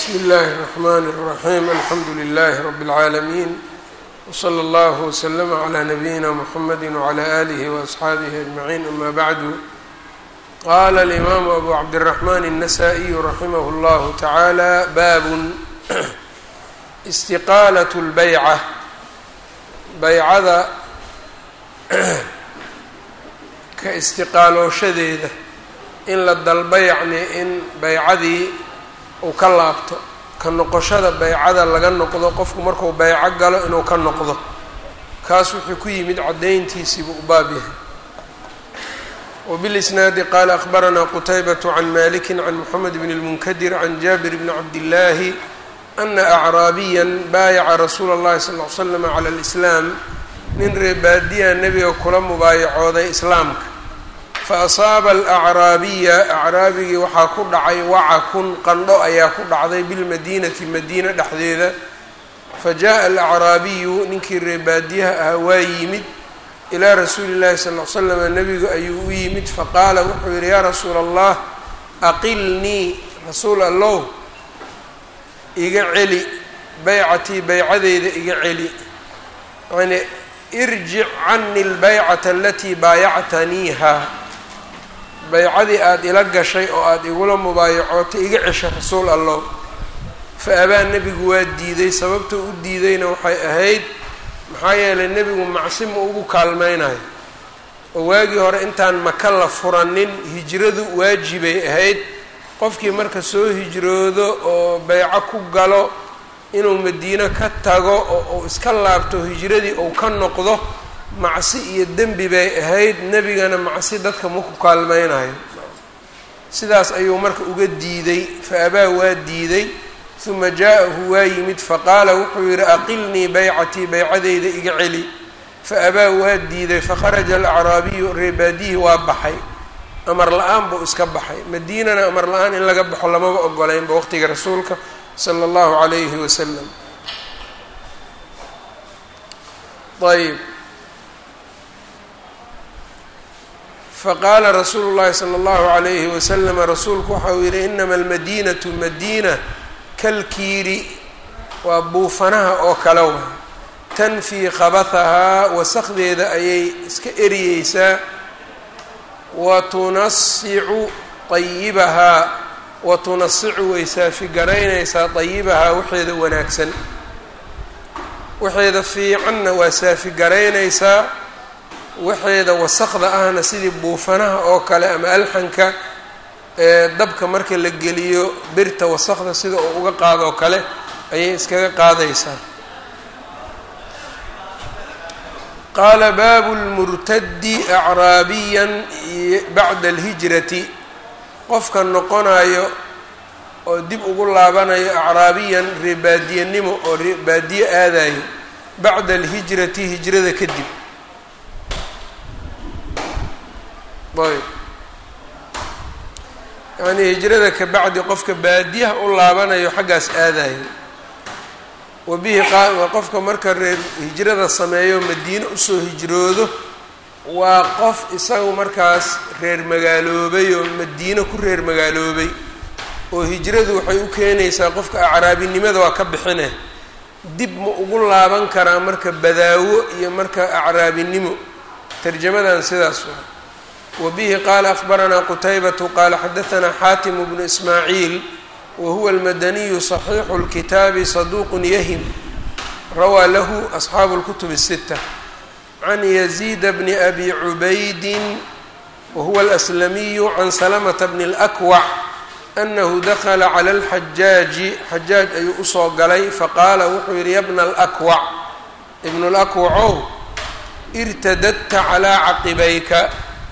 bsmi اllahi الرحmn الرaxيm alxamdu لlh rb العaalمين wslى اllah وslm عlى nabiyina mxamedi وعlى آlih وأصxaabih أجmaعin ama bعdu qala الإmam abu cabdالرaحman النasائي raximah اllah taعalى bab اstiqaalaة اlbaycة baycada ka istiqaalooshadeeda in la dalba yacni in baycadii uu ka laabto ka noqoshada baycada laga noqdo qofku markuu bayco galo inuu ka noqdo kaas wuxuu ku yimid caddayntiisiibuu u baab yahay wbilisnaadi qaala akhbaranaa qutaybat can maliki can moxamed bn اlmunkadir can jaabir bni cabdillaahi ana acraabiya baayaca rasuula اllahi sal l slam cala اlislaam nin reebaadiya nebiga kula mubaayacooday islaamka faasaaba alacraabiya acraabigii waxaa ku dhacay wacakun qandho ayaa ku dhacday bilmadiinati madiina dhexdeeda fa jaءa alacraabiyu ninkii reebaadiyaha ahaa waa yimid ilaa rasuuli llahi sal l slama nebigu ayuu u yimid faqaala wuxuu yihi yaa rasuula allah aqilnii rasuul allow iga celi baycatii baycadeyda iga celi yani irjic cani lbaycata alatii baayactaniiha baycadii aada ila gashay oo aada igula mubaayacootay iga cesha rasuul allow fa abaa nebigu waa diiday sababta u diidayna waxay ahayd maxaa yeelay nebigu macsi ma ugu kaalmaynayo oo waagii hore intaan maka la furanin hijradu waajibay ahayd qofkii marka soo hijroodo oo bayco ku galo inuu madiino ka tago oo uu iska laabto hijradii uu ka noqdo macsi iyo dembi bay ahayd nebigana macsi dadka ma ku kaalmaynayo sidaas ayuu marka uga diiday fa abaa waa diiday uma jaa-ahu waa yimid faqaala wuxuu yihi aqilnii baycatii baycadeyda iga celi fa abaa waa diiday fakharaja alacraabiyu reebaadihii waa baxay amar la-aan buu iska baxay madiinana amar la-aan in laga baxo lamaba ogolaynba waqtiga rasuulka sala allahu calayhi wasalam ayb faqaala rasuulu llahi sala allahu calayhi wasalama rasuulku waxa uu yihi inama almadiinatu madiina kalkiiri waa buufanaha oo kale wa tanfii khabathahaa wasakdeeda ayay iska eriyeysaa wa tunasicu ayibahaa wa tunasicu way saafigaraynaysaa dayibahaa waxeeda wanaagsan waxeeda fiicanna waa saafigaraynaysaa waxeeda wasaqda ahna sidii buufanaha oo kale ama alxanka ee dabka marka la geliyo birta wasaqda sida uu uga qaadoo kale ayay iskaga qaadaysaa qaala baabu lmurtadi acraabiyan bacda alhijrati qofka noqonayo oo dib ugu laabanayo acraabiyan reebaadiyanimo oo reebaadiye aadayo bacda alhijrati hijrada kadib ayb yacnii hijrada ka bacdi qofka baadiyaha u laabanayo xaggaas aadayo wa bihi qofka marka reer hijrada sameeyo madiine usoo hijroodo waa qof isagu markaas reer magaaloobay oo madiine ku reer magaaloobay oo hijradu waxay u keenaysaa qofka acraabinimada waa ka bixine dib ma ugu laaban karaa marka badaawo iyo marka acraabinimo tarjamadan sidaas waa wbihi qaala akhbaranaa qutaybatu qaala xadaanaa xaatimu bnu ismaaciil wa huwa almadaniyu صaxiixu اlkitaabi saduuqun yahim rawaa lahu asxaabu اlkutub الsita can yaziida bni abi cubaydin wa huwa alaslamiyu can salamata bni اlakwac anahu dakla cala اlxajaaji xajaaj ayuu usoo galay faqaala wuxuu yihi yabna alakwac ibnu lakwacow irtadadta calaa caqibayka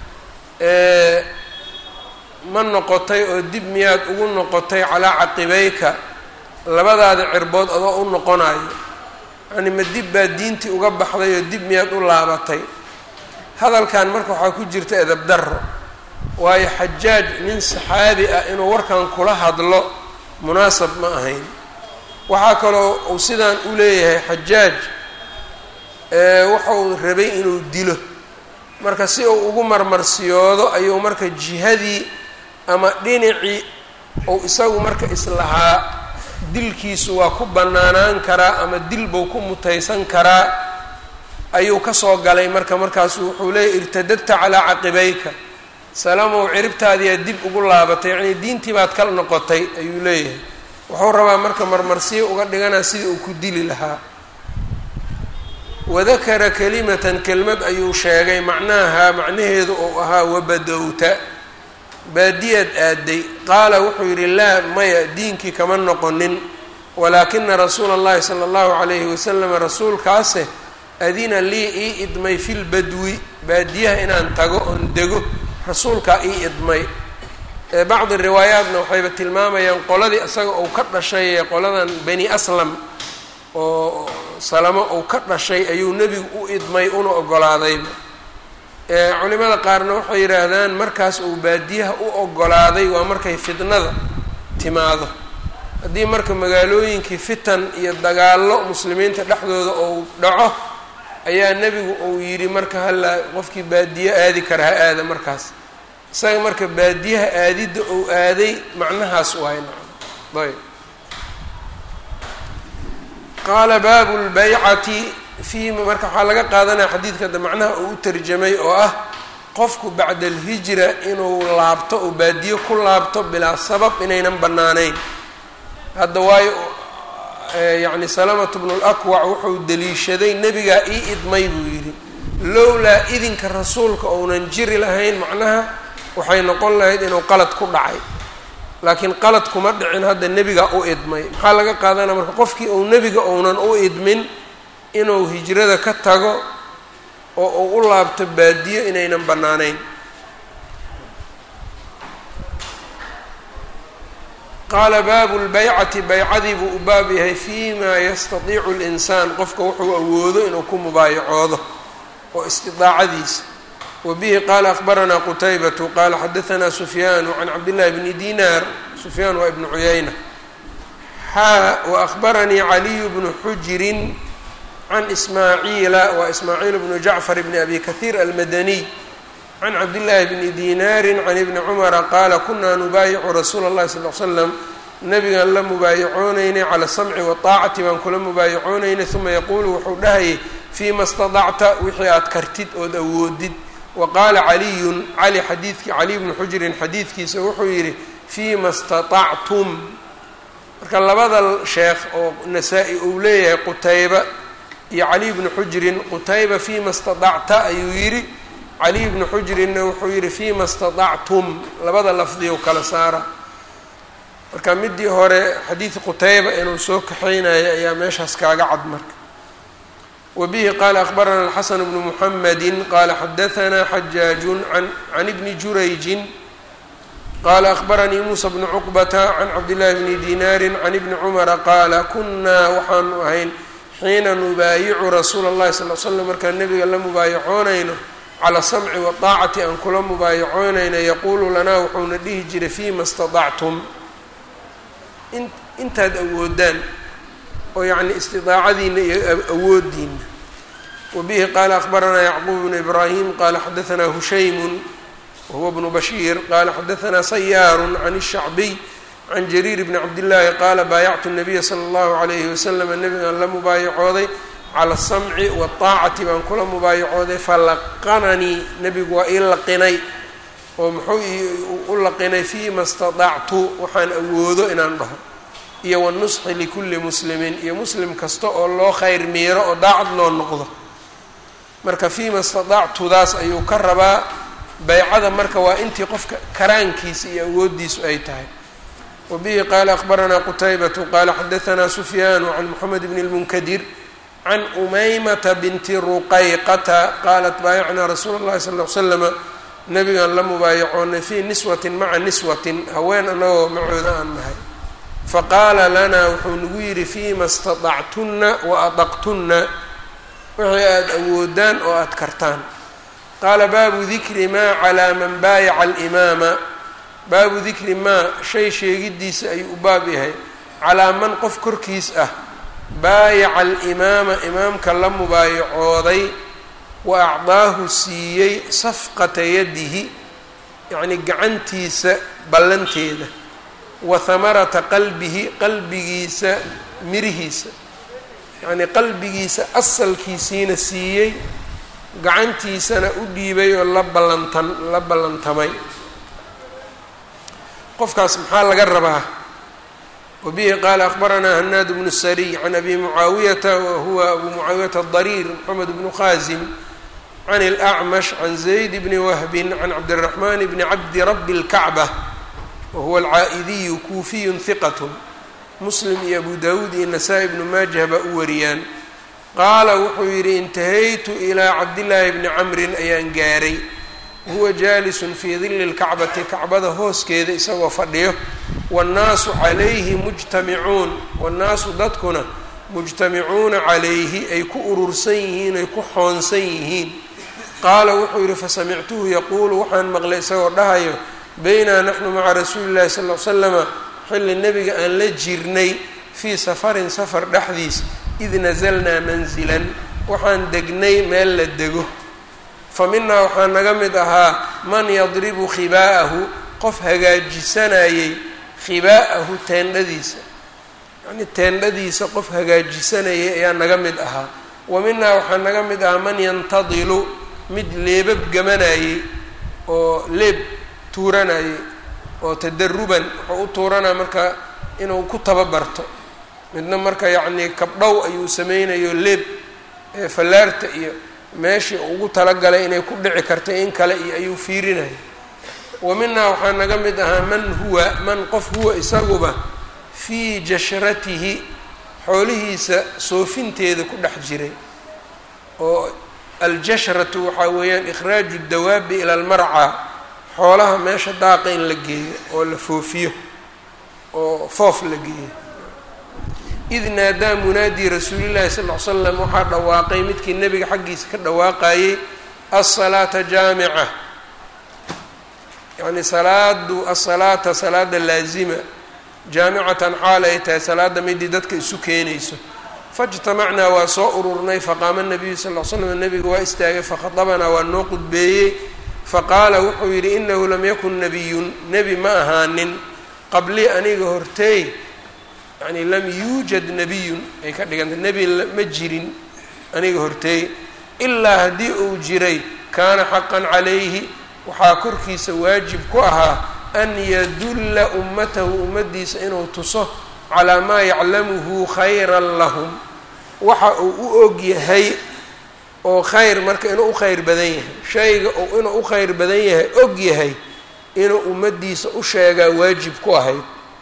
ma noqotay oo dib miyaad ugu noqotay calaa caqibayka labadaada cirbood adoo u noqonayo yacni ma dib baad diintii uga baxday oo dib miyaad u laabatay hadalkan marka waxaa ku jirta edab darro waayo xajaaj nin saxaabi ah inuu warkan kula hadlo munaasab ma ahayn waxaa kaloo uu sidaan u leeyahay xajaaj wuxuu rabay inuu dilo marka si uu ugu marmarsiyoodo ayuu marka jihadii ama dhinacii ou isagu marka islahaa dilkiisu waa ku bannaanaan karaa ama dil buu ku mutaysan karaa ayuu kasoo galay marka markaasu wuxuu leeyay irtadadta calaa caqibayka salamow ciribtaadiyaa dib ugu laabatay yacnii diintii baad ka noqotay ayuu leeyahay wuxuu rabaa marka marmarsiyo uga dhiganaa sidii uu ku dili lahaa wadakara kalimatan kelmad ayuu sheegay macnaha macnaheedu uu ahaa wabadowta baadiyaad aaday qaala wuxuu yidhi laa maya diinkii kama noqonin walaakina rasuula اllahi sala اllahu calayhi wasalam rasuulkaase adina lii ii idmay fi lbadwi baadiyaha inaan tago oon dego rasuulkaa ii idmay bacdi riwaayaatna waxayba tilmaamayaan qoladii isaga uu ka dhashay ee qoladan bani aslam oo salamo uu ka dhashay ayuu nebigu u idmay una ogolaadayba culimada qaarna waxay yidhaahdaan markaas uu baadiyaha u ogolaaday waa markay fitnada timaado haddii marka magaalooyinkii fitan iyo dagaallo muslimiinta dhexdooda uu dhaco ayaa nebigu uu yidhi marka halla qofkii baadiye aadi kara ha aada markaas isaga marka baadiyaha aadidda uu aaday macnahaas waay nacam ayb qaala baabu lbaycati fii marka waxaa laga qaadanaya xadiidka da macnaha uu u tarjamay oo ah qofku bacda alhijra inuu laabto oo baadiye ku laabto bilaa sabab inaynan bannaanayn hadda waayo yacni salamatu bnu lakwac wuxuu daliishaday nebigaa ii idmay buu yidhi lowlaa idinka rasuulka ounan jiri lahayn macnaha waxay noqon lahayd inuu qalad ku dhacay laakiin qalad kuma dhicin hadda nebigaa u idmay maxaa laga qaadanaya marka qofkii uu nebiga ounan u idmin inuu hijrada ka tago oo uu u laabto baadiyo inaynan bannaanayn qaala baabu lbaycati baycadii buu u baab yahay fi ma yastatiicu linsaan qofka wuxuu awoodo inuu ku mubaayacoodo oo istidaacadiisa wa bihi qaala akbaranaa qutaybatu qaala xadaanaa sufyaanu can cabdillahi bni dinaar sufyaan waa ibnu cuyayna xaa waakbaranii caliyu bnu xujirin can ismaaciila waa ismaaciil bnu jacfar bni abi kahiir almadaniy can cabdillaahi bni dinaarin can ibni cumara qaala kunaa nubaayicu rasuula اllahi sal l slam nabigaan la mubaayacoonayna cala samci waaacati baan kula mubaayacoonayna uma yaquulu wuxuu dhahayay fiima stadacta wixii aad kartid ood awoodid wa qaala caliyun cali xadiidkii caliy bnu xujirin xadiidkiisa wuxuu yidhi fiima staطactum marka labada sheekh oo nasaa-i uu leeyahay qutayba iyo caliy bnu xujirin qutayba fiima stadacta ayuu yidhi caliy bnu xujirinna wuxuu yidhi fiima staطactum labada lafdiyow kala saara marka midii hore xadiid qutayba inuu soo kaxaynayo ayaa meeshaas kaaga cad marka wa bihi qaala akbarana alxasan bnu muxamedi qaala xadaanaa xajaajun can ibni jurayjin qaala akbaranii muusa bnu cuqbata can cabdillahi bni dinaarin can ibni cumara qaala kunaa waxaanu ahayn xiina nubaayicu rasuula اllahi sal l slam markaan nabiga la mubaayacoonayno cala samci waaacati aan kula mubaayacoonayna yaquulu lanaa wuxuuna dhihi jiray fiima stadactum intaad awoodaan oo yacni istidaacadiina iyo awoodiina wa bihi qaala akbaranaa yacquub bnu ibraahim qaala xadaanaa hushaymun wahuwa bnu bashiir qaala xadaanaa sayaaru can الshacbiy can jariir bni cabdillaahi qaala baayactu nabiya sala allahu calayhi wasalam nabigaan la mubaayacooday cala asamci waaacati baan kula mubaayacooday falaqananii nebigu waa ii laqinay oo muxuu u laqinay fiima stadactu waxaan awoodo inaan dhaho iyo wanusxi likulli muslimin iyo muslim kasta oo loo khayr miiro oo daacad loo noqdo marka fiima stadactudaas ayuu ka rabaa baycada marka waa intii qofka karaankiisa iyo awooddiisu ay tahay wa bihi qaala akbaranaa qutaybatu qaala xadaanaa sufyaanu can moxamed bni lmunkadir can umaymata binti ruqayqata qaalat baayacnaa rasuula اllahi sal l slama nabigaan la mubaayacoonay fii niswatin maca niswatin haween anagoo macooda aan nahay faqaala lanaa wuxuu nagu yidhi fiima staطactunna wa adaqtunna wixii aada awoodaan oo aada kartaan qaala baabu dikri maa calaa man baayaca alimaama baabu dikri maa shay sheegiddiisa ayuu u baab yahay calaa man qof korkiis ah baayaca alimaama imaamka la mubaayacooday wa acdaahu siiyey safqata yadihi yacnii gacantiisa ballanteeda wa hamarata qalbihi qalbigiisa mirihiisa yacnii qalbigiisa asalkiisiina siiyey gacantiisana u dhiibay oo la ballantan la ballantamay qofkaas maxaa laga rabaa wabihi qaala akbaranaa hanaad bnu sariy can abi mucaawiyata wahuwa abu mucaawiyata adariir moxamed bnu khaasim can اlأcmash can zayd bni wahbin can cabdiraxman bni cabdi rabi اlkacba wahuwa alcaa'idiyu kuufiyu hiqat muslim iyo abu dawuud iyo nasaa-i bnu maajah baa u wariyaan qaala wuxuu yidhi intahaytu ilaa cabdillaahi bni camrin ayaan gaaray wahuwa jaalisun fii dilli lkacbati kacbada hooskeeda isagoo fadhiyo waannaasu calayhi mujtamicuun waannaasu dadkuna mujtamicuuna calayhi ay ku urursan yihiin ay ku xoonsan yihiin qaala wuxuu yidhi fasamictuhu yaquulu waxaan maqlay isagoo dhahayo baynaa naxnu maca rasuuli llahi sal l slama xilli nebiga aan la jirnay fii safarin safar dhexdiis id nasalnaa manzilan waxaan degnay meel la dego fa minaa waxaa naga mid ahaa man yadribu khibaa'ahu qof hagaajisanayey khibaa'ahu teendhadiisa yacnii teendhadiisa qof hagaajisanayay ayaa naga mid ahaa wa minaa waxaa naga mid ahaa man yantadilu mid leebab gamanayey oo leeb tuuranayay oo tadaruban wuxuu u tuuranaa marka inuu ku tababarto midna marka yacnii kabdhow ayuu sameynayo leeb fallaarta iyo meeshii ugu talagalay inay ku dhici karta in kale iyo ayuu fiirinaya wa minaa waxaa naga mid ahaa man huwa man qof huwa isaguba fii jashratihi xoolihiisa soofinteeda ku dhex jiray oo aljashratu waxaa weeyaan ikhraaju dawaabi ila almarcaa xoolaha meesha daaqa in la geeyo oo la foofiyo oo foof la geeyo id naadaa munaadii rasuulillahi sal ll slam waxaa dhawaaqay midkii nebiga xaggiisa ka dhawaaqayey asalaata jaamica yacni salaadu asalaata salaada laazima jaamicatan xaal ay tahay salaada midii dadka isu keenayso faijtamacnaa waa soo ururnay faqaama nabiyu sal l slam nebiga waa istaagay fakhadabanaa waa noo qudbeeyey faqaala wuxuu yidhi inahu lam yakun nabiyun nebi ma ahaanin qablii aniga horteey yani lam yuujad nabiyun ay ka dhiganta nebi ma jirin aniga horteey ilaa haddii uu jiray kaana xaqan calayhi waxaa korkiisa waajib ku ahaa an yadulla ummatahu ummaddiisa inuu tuso calaa maa yaclamuhu khayran lahum waxa uu u og yahay oo khayr marka inuu u khayr badan yahay shayga uu inuu u khayr badan yahay og yahay inuu ummaddiisa u sheegaa waajib ku ahayd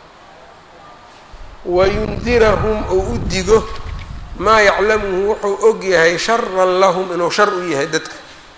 wayundirahum ou u digo maa yaclamuhu wuxuu og yahay sharan lahum inuu shar u yahay dadka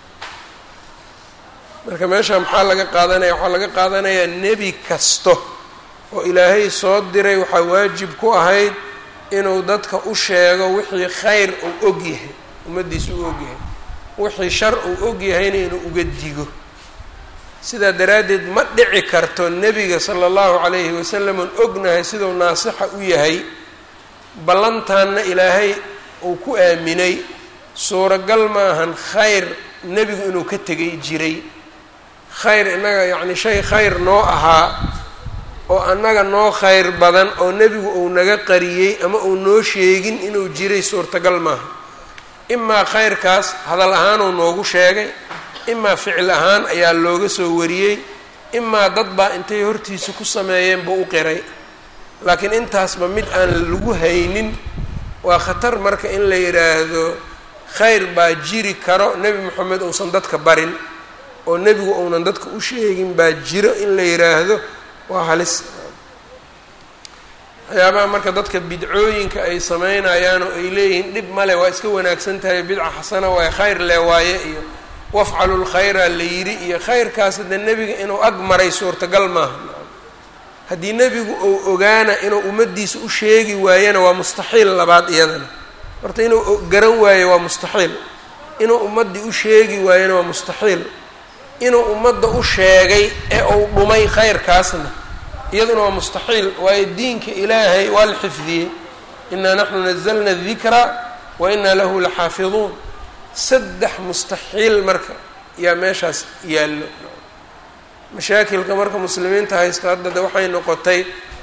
marka meesha maxaa laga qaadanaya waxaa laga qaadanayaa nebi kasto oo ilaahay soo diray waxaa waajib ku ahayd inuu dadka u sheego wixii khayr uu og yahay ummaddiisa u og yahay wixii shar uu og yahayna inuu uga digo sidaa daraaddeed ma dhici karto nebiga sala allahu calayhi wasalam oon ognahay siduu naasixa u yahay ballantaanna ilaahay uu ku aaminay suuragal maahan khayr nebigu inuu ka tegay jiray khayr innaga yacni shay khayr noo ahaa oo annaga noo khayr badan oo nebigu uu naga qariyey ama uu noo sheegin inuu jiray suurtagal maaha imaa khayrkaas hadal ahaanuu noogu sheegay imaa ficil ahaan ayaa looga soo wariyey imaa dad baa intay hortiisa ku sameeyeen buu u qiray laakiin intaasba mid aan lagu haynin waa khatar marka in la yidhaahdo khayr baa jiri karo nebi moxamed uusan dadka barin oo nebigu uunan dadka u sheegin baa jiro in la yidhaahdo waa halis waxyaabaha marka dadka bidcooyinka ay sameynayaan oo ay leeyihiin dhib male waa iska wanaagsan tahay bidca xasana waaye khayr le waaye iyo wafcalu lkhayra la yidhi iyo khayrkaas hadde nebiga inuu ag maray suurtagal maaha haddii nebigu uu ogaana inuu ummaddiisa u sheegi waayana waa mustaxiil labaad iyadana horta inuu garan waayo waa mustaxiil inuu ummaddii u sheegi waayana waa mustaxiil inuu ummadda u sheegay ee uu dhumay khayrkaasna iyaduna waa mustaxiil waayo diinka ilaahay waa la xifdiyey inaa naxnu nazalna dikra wa inaa lahu laxaafiduun saddex mustaxiil marka yaa meeshaas yaallo mashaakilka marka muslimiinta haysto hadda de waxay noqotay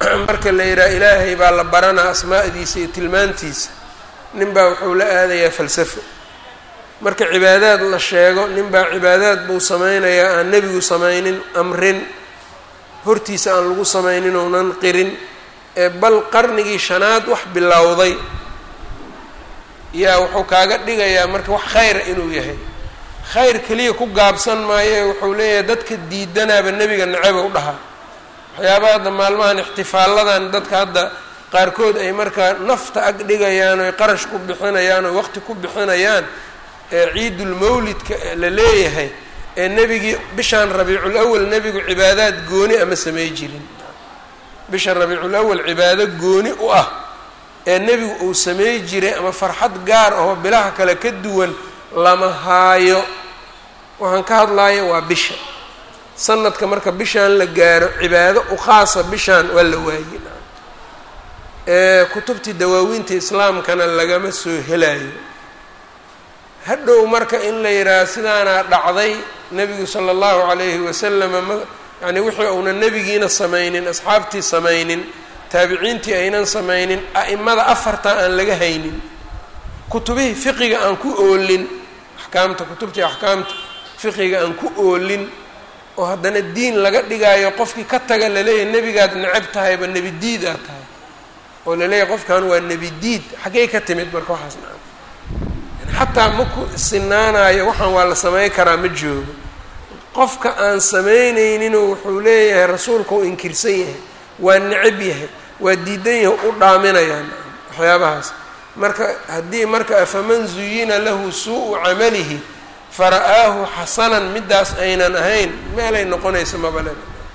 marka la yidhaha ilaahay baa la baranaa asmaa'diisa iyo tilmaantiisa nin baa wuxuu la aadayaa falsafo marka cibaadaad la sheego nin baa cibaadaad buu sameynayaa aan nebigu samaynin amrin hortiisa aan lagu samaynin ounan qirin ee bal qarnigii shanaad wax bilowday yaa wuxuu kaaga dhigayaa marka wax khayra inuu yahay khayr keliya ku gaabsan maayo ee wuxuu leeyahay dadka diidanaaba nebiga neceba u dhahaa waxyaabaha hadda maalmahan ixtifaalladan dadka hadda qaarkood ay markaa nafta ag dhigayaan oy qarash ku bixinayaan oo waqti ku bixinayaan ee ciidulmawlidka la leeyahay ee nebigii bishaan rabiicul awal nebigu cibaadaad gooni ama samey jirin bisha rabiicul awal cibaado gooni u ah ee nebigu uu samey jiray ama farxad gaar ahoo bilaha kale ka duwan lama haayo waxaan ka hadlayo waa bisha sanadka marka bishaan la gaaro cibaado u khaasa bishaan waa la waayey ee kutubtii dawaawiinta islaamkana lagama soo helayo hadhow marka in la yidhaaha sidaanaa dhacday nebigu sala allahu calayhi wasalama ma yacni wixii uunan nebigiina samaynin asxaabtii samaynin taabiciintii aynan samaynin a'imada afarta aan laga haynin kutubihii fiqiga aan ku oolin axkaamta kutubtii axkaamta fiqiga aan ku oolin oo haddana diin laga dhigaayo qofkii ka taga laleeyahay nebigaad necab tahayba nebi diid aad tahay oo laleeyahay qofkan waa nebi diid xaggey ka timid marka waxaas naa xataa ma ku sinaanayo waxaan waa la samayn karaa ma joogo qofka aan samaynayninoo wuxuu leeyahay rasuulka u inkirsan yahay waa necab yahay waa diidan yahay u dhaaminayaan waxyaabahaas marka haddii marka afaman zuyina lahu suu-u camalihi fara-aahu xasanan midaas aynan ahayn meelay noqonaysa mabale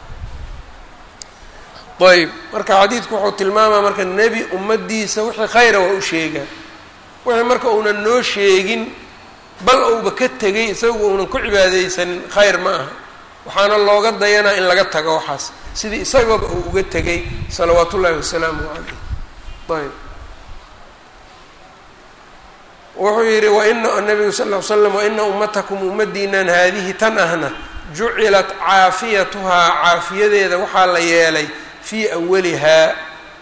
ayb marka xadiidku wuxuu tilmaamaa marka nebi ummadiisa wixii khayra waa u sheegaa wixii marka uunan noo sheegin bal ouba ka tegay isagu uunan ku cibaadeysanin khayr ma aha waxaana looga dayanaa in laga tago waxaas sidii isagaba uu uga tegay salawaat ullaahi wasalaamu caleyh ayb wuxuu yidhi waina nabigu sal ll slam waina ummatakum ummadiinan haadihi tan ahna jucilat caafiyatuhaa caafiyadeeda waxaa la yeelay fii awalihaa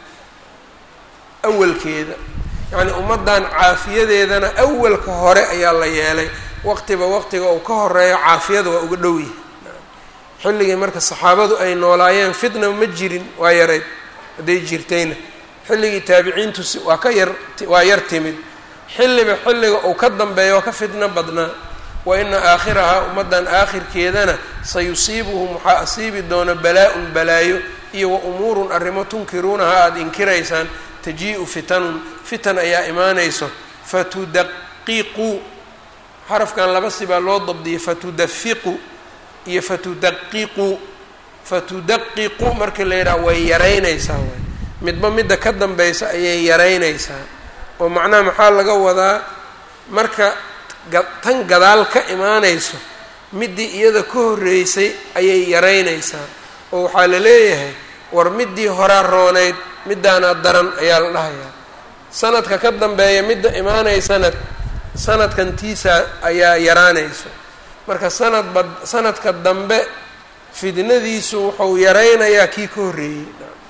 awalkeeda yacnii ummaddan caafiyadeedana awalka hore ayaa la yeelay waqtiba waqtiga uu ka horeeyo caafiyada waa uga dhow yahay xilligii marka saxaabadu ay noolaayeen fitna ma jirin waa yareyd hadday jirtayna xilligii taabiciintu waa ka yar waa yar timid xilliba xilliga uu ka dambeeya waa ka fitno badnaa wa ina aakhirahaa ummaddan aakhirkeedana sayusiibuhum waxaa asiibi doona balaa-un balaayo iyo wa umuurun arrimo tunkiruunaha aada inkiraysaan taji-u fitanun fitan ayaa imaanayso fatudaqiquu xarafkan laba sibaa loo dabdiyay fatudafiqu iyo fatudaqiqu fatudaqiqu marka la yidhaha way yaraynaysaa waay midba midda ka dambaysa ayay yaraynaysaa oo macnaha maxaa laga wadaa marka tan gadaal ka imaanayso middii iyada ka horreysay ayay yaraynaysaa oo waxaa la leeyahay war middii horaa roonayd middaanaa daran ayaa la dhahayaa sanadka ka dambeeya midda imaanaysana sanadkan tiisa ayaa yaraanayso marka sanadba sanadka dambe fidnadiisu wuxuu yaraynayaa kii ka horreeyey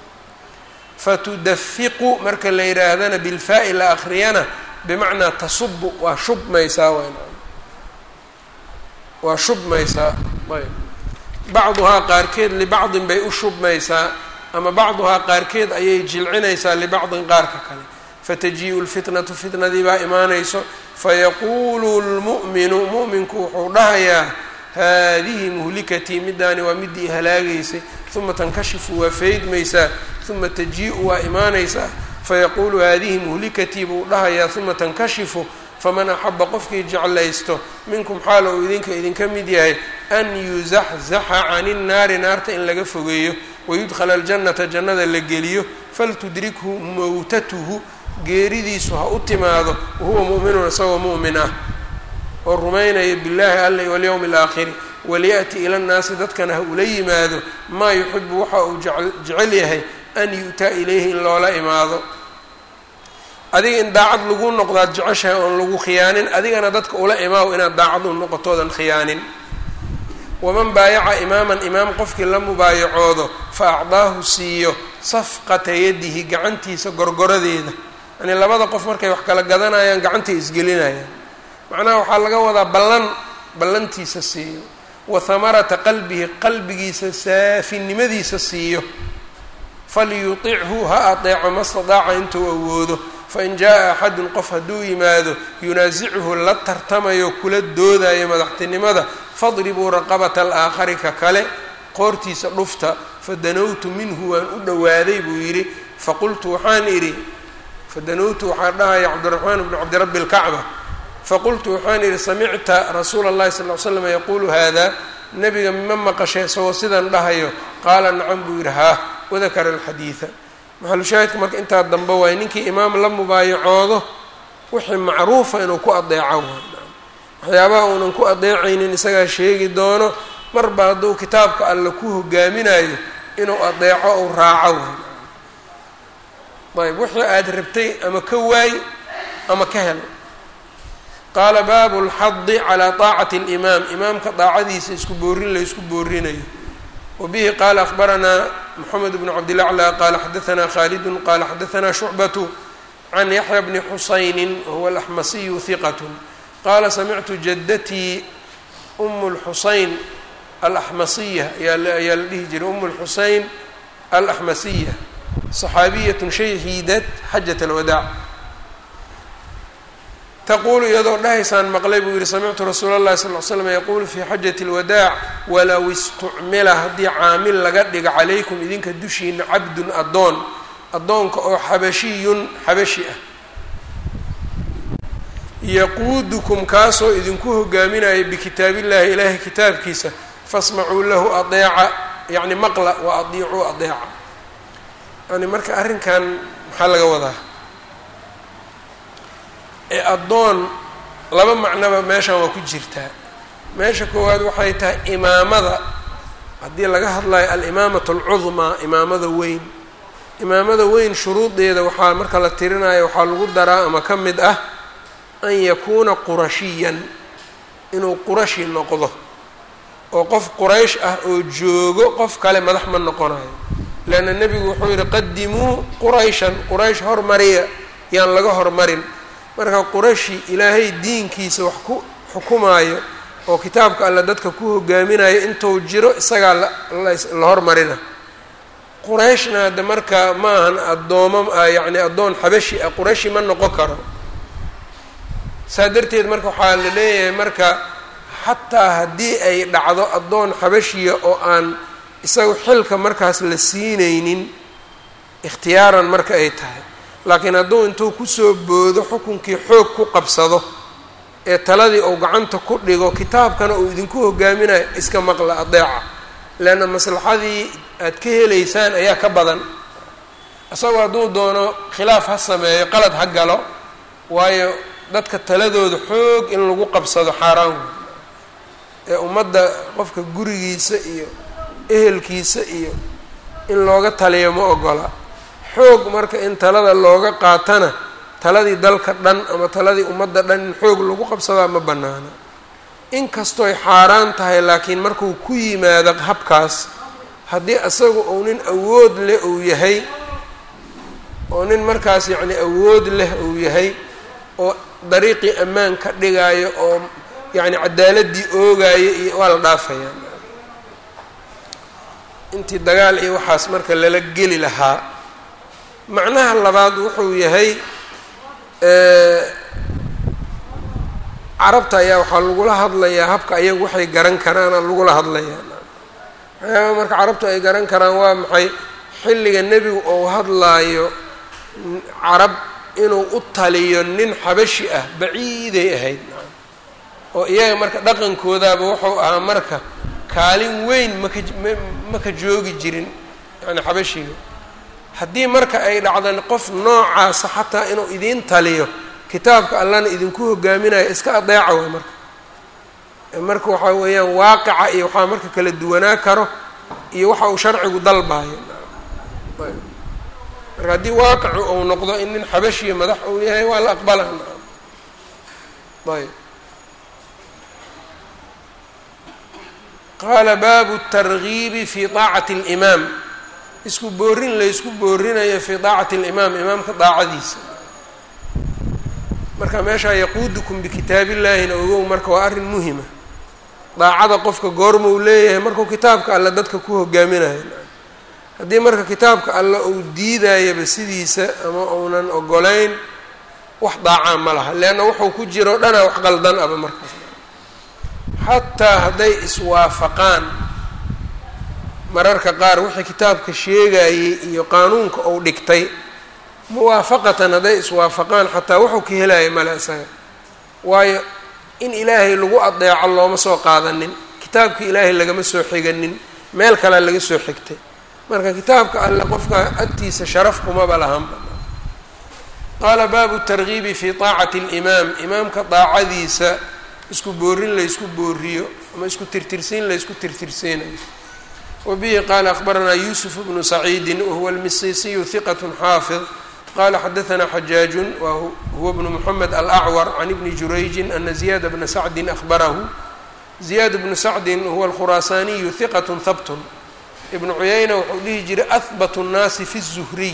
fatudafiqu marka la yidhaahdana bilfaa-i la akriyana bimacnaa tasubu waa shubmaysaa wn waa shubmaysaa ayb bacduhaa qaarkeed libacdin bay u shubmaysaa ama bacduhaa qaarkeed ayay jilcinaysaa libacdin qaarka kale fataji-u lfitnatu fitnadii baa imaanayso fayaquulu lmu'minu mu'minku wuxuu dhahayaa haadihi muhlikatii middaani waa midii halaagaysay uma tankashifu waa faydmaysaa uma taji-u waa imaanaysaa fayaquulu haadihi muhlikatii buu dhahayaa uma tankashifu faman axaba qofkii jeclaysto minkum xaal uu idinka idinka mid yahay an yuzaxzaxa cani nnaari naarta in laga fogeeyo wayudkhala aljannata jannada la geliyo faltudrikhu mowtatuhu geeridiisu ha u timaado wahuwa mu'minun isagoo mu'min ah oo rumaynaya billaahi alla walyowmi alaakhiri waliya'ti ila nnaasi dadkana ha ula yimaado maa yuxibu waxa uu jecel yahay an yu'taa ilayhi in loola imaado adiga in daacad lagu noqdaad jeceshahay oon lagu khiyaanin adigana dadka ula imaaw inaad daacad u noqotoodan khiyaanin waman baayaca imaaman imaam qofkii la mubaayacoodo fa acdaahu siiyo safqata yadihi gacantiisa gorgoradeeda yani labada qof markay wax kala gadanayaan gacantay isgelinayaan macnaha waxaa laga wadaa ballan ballantiisa siiyo wa hamarata qalbihi qalbigiisa saafinimadiisa siiyo falyutichu ha adeeco ma stadaaca intuu awoodo fain jaa axadun qof hadduu yimaado yunaasichu la tartamayo kula doodayo madaxtinimada fadribuu raqabata alaakhari ka kale qoortiisa dhufta fadanowtu minhu waan u dhowaaday buu yidhi faqultu waxaan idhi fadanowtu waxaa dhahaya cabdiraxmaan bnu cabdirabbi lkacba faqultu waxaan idhi samicta rasuula اllahi sal ly slam yaquulu hada nabiga ma maqashay isagoo sidan dhahayo qaala nacam buu yidhi haa wadakara alxadiida maxalushaahidka marka intaa dambe waay ninkii imaam la mubaayacoodo wixii macruufa inuu ku adeeco waxyaabaha uunan ku adeecaynin isagaa sheegi doono marba hadduu kitaabka alle ku hogaaminayo inuu adeeco ou raaco ayb wixii aada rabtay ama ka waay ama ka hel qaala baabu lxadi calaa taacati alimaam imaamka daacadiisa isku boorin la isku boorinayo wabihi qaala akhbaranaa moxamed bnu cabdilacla qaala xadaanaa khaalidun qaala xadaanaa shucbatu can yaxya bni xusaynin wahuwa alaxmasiyu hiqat qaala samictu jadatii umu lxusayn alaxmasiya ayaa la dhihi jiray umu lxusayn alaxmasiya saxaabiyatun shahiidat xajat alwadaac taquulu iyadoo dhahaysaan maqlay buu yihi samictu rasuula اllahi sal l slam yaquulu fii xajati اlwadaac walow istucmila haddii caamil laga dhigo calaykum idinka dushiina cabdun addoon addoonka oo xabashiyun xabashi ah yaquudukum kaasoo idinku hogaaminaya bikitaabillahi ilaahay kitaabkiisa fasmacuu lahu adeeca yacni maqla wa adiicuu adeeca yani marka arrinkan maxaa laga wadaa ee addoon laba macnoba meeshan waa ku jirtaa meesha koowaad waxay tahay imaamada haddii laga hadlayo alimaamatu alcudmaa imaamada weyn imaamada weyn shuruudeeda waxaa marka la tirinayo waxaa lagu daraa ama ka mid ah an yakuuna qurashiyan inuu qurashi noqdo oo qof quraysh ah oo joogo qof kale madax ma noqonayo leanna nebigu wuxuu yihi qadimuu qurayshan quraysh hormariya yaan laga hormarin marka qurashi ilaahay diinkiisa wax ku xukumaayo oo kitaabka alle dadka ku hogaaminayo intuu jiro isagaa la hormarina qurayshna hadda marka maahan addoomo yacni addoon xabashi ah qurashi ma noqon karo saa darteed marka waxaa la leeyahay marka xataa haddii ay dhacdo addoon xabashiya oo aan isaga xilka markaas la siinaynin ikhtiyaaran marka ay tahay laakiin hadduu intuu kusoo boodo xukunkii xoog ku qabsado ee taladii uu gacanta ku dhigo kitaabkana uu idinku hogaaminayo iska maqla adeeca leanna maslaxadii aad ka helaysaan ayaa ka badan isagoo hadduu doono khilaaf ha sameeyo qalad ha galo waayo dadka taladooda xoog in lagu qabsado xaaraan ee ummadda qofka gurigiisa iyo ehelkiisa iyo in looga taliyo ma ogola xoog marka in talada looga qaatana taladii dalka dhan ama taladii ummadda dhan in xoog lagu qabsadaa ma bannaana inkastooy xaaraan tahay laakiin markuu ku yimaado habkaas haddii isagu uu nin awood leh uu yahay oo nin markaas yacni awood leh uu yahay oo dariiqii ammaan ka dhigaayo oo yacni cadaaladii oogaayo iyo waa la dhaafayaa intii dagaal iyo waxaas marka lala geli lahaa macnaha labaad wuxuu yahay carabta ayaa waxaa lagula hadlayaa habka ayagu waxay garan karaana lagula hadlayaa waxyaaba marka carabtu ay garan karaan waa maxay xilliga nebigu uu hadlaayo carab inuu u taliyo nin xabashi ah baciiday ahayd oo iyaga marka dhaqankoodaaba wuxuu ahaa marka kaalin weyn maka maka joogi jirin yani xabashiga haddii marka ay dhacdan qof noocaasa xataa inuu idiin taliyo kitaabka allana idinku hogaaminayo iska adeeca way marka marka waxaa weeyaan waaqica iyo waxaa marka kala duwanaa karo iyo waxa uu sharcigu dalbaayo marka haddii waaqicu uu noqdo in nin xabashiya madax uu yahay waa la aqbalaa ayb qaala baabu targiibi fi daacati اlimaam isku boorin laysku boorinayo fii daacati اlimaam imaamka daacadiisa marka meeshaa yaquudukum bikitaab illaahina ogow marka waa arrin muhima daacada qofka goorma uu leeyahay markuu kitaabka alle dadka ku hogaaminayo haddii marka kitaabka alle uu diidayaba sidiisa ama uunan ogolayn wax daacaa ma laha leanna wuxuu ku jiro o dhanaa wax qaldan aba markaas xataa hadday iswaafaqaan mararka qaar wixii kitaabka sheegayey iyo qaanuunka uu dhigtay muwaafaqatan hadday iswaafaqaan xataa wuxuu ka helaya male isaga waayo in ilaahay lagu adeeco looma soo qaadanin kitaabka ilaahay lagama soo xiganin meel kalea laga soo xigtay marka kitaabka alle qofka agtiisa sharaf kumaba lahanba qaala baabu targiibi fi taacati alimaam imaamka daacadiisa isku boorin laysku booriyo ama isku tirtirsiin laysku tirtirsiinayo wabihi qaala akhbaranaa yuusuf bnu saciidin wahuwa almisisiyu hiqat xaafid qala xadaanaa xajaajun wahuwa bnu moxamed alacwar can ibni jurayjin ana ziyaada bna sacdin ahbarahu ziyaad bnu sacdin huwa alkhuraasaaniyu hiqat habtun ibnu cuyayna wuxuu dhihi jiray ahbat nnaasi fi الzuhriy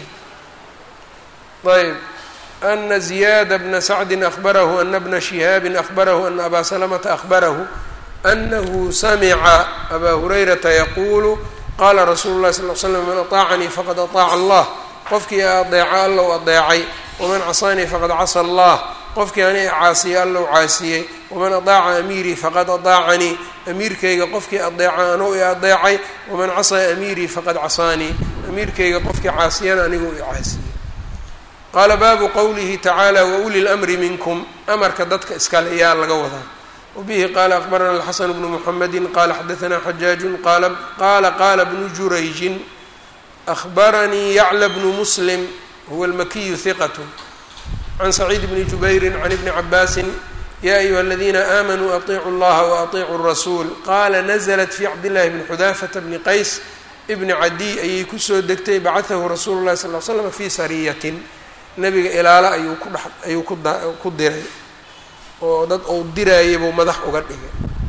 ayb ana ziyaada bna sacdin ahbarahu ana bna shihaabin ahbarahu ana abaa salamata ahbarahu anahu samica abaa hurayrata yaquulu qaala rasuulu llahi sal l slam man aطaacanii faqad aطaaca allah qofkii adeeca allow adeecay waman casaanii faqad casa allah qofkii ani caasiyey allow caasiyey waman adaaca amiirii faqad adaacanii amiirkayga qofkii adeeca anuu i adeecay waman casaa amiirii faqad casaanii amiirkayga qofkii caasiyana anigu i caasiyey qaala baabu qowlihi tacaala wauli lmri minkum amarka dadka iskale yaa laga wadaa wabihi qaala akbarana alxasan bnu muxamedi qaala xadaanaa xajaajun qaala qaala bnu jurayjin ahbaranii yacla bnu muslim huwa almakiyu hiqat can saciid bni jubayri can ibni cabaasin ya ayuha aladiina aamanuu aطiicuu اllaha waaطiicuu الrasuul qaala naزlat fi cabdillahi bni xudaafata bni qays bni cadiy ayay kusoo degtay bacatahu rasuulu اlahi sal l slam fi sariyatin nebiga ilaalo ayuu ku dhex ayuu ku diray oo dad uu diraayay buu madax uga dhigay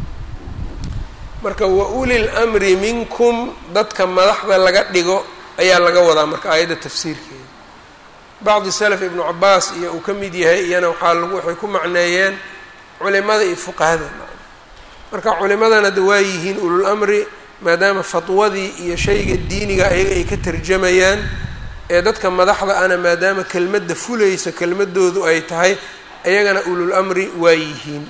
marka wauli lmri minkum dadka madaxda laga dhigo ayaa laga wadaa marka aayadda tafsiirkeeda bacdi salaf ibnu cabaas iyo uu ka mid yahay iyana waxaa lagu waxay ku macneeyeen culimada iyo fuqahada marka culimadana de waa yihiin ulul amri maadaama fatwadii iyo shayga diiniga ayaga ay ka tarjamayaan ee dadka madaxda ana maadaama kelmadda fulaysa kelmadoodu ay tahay ayagana ulul amri waa yihiin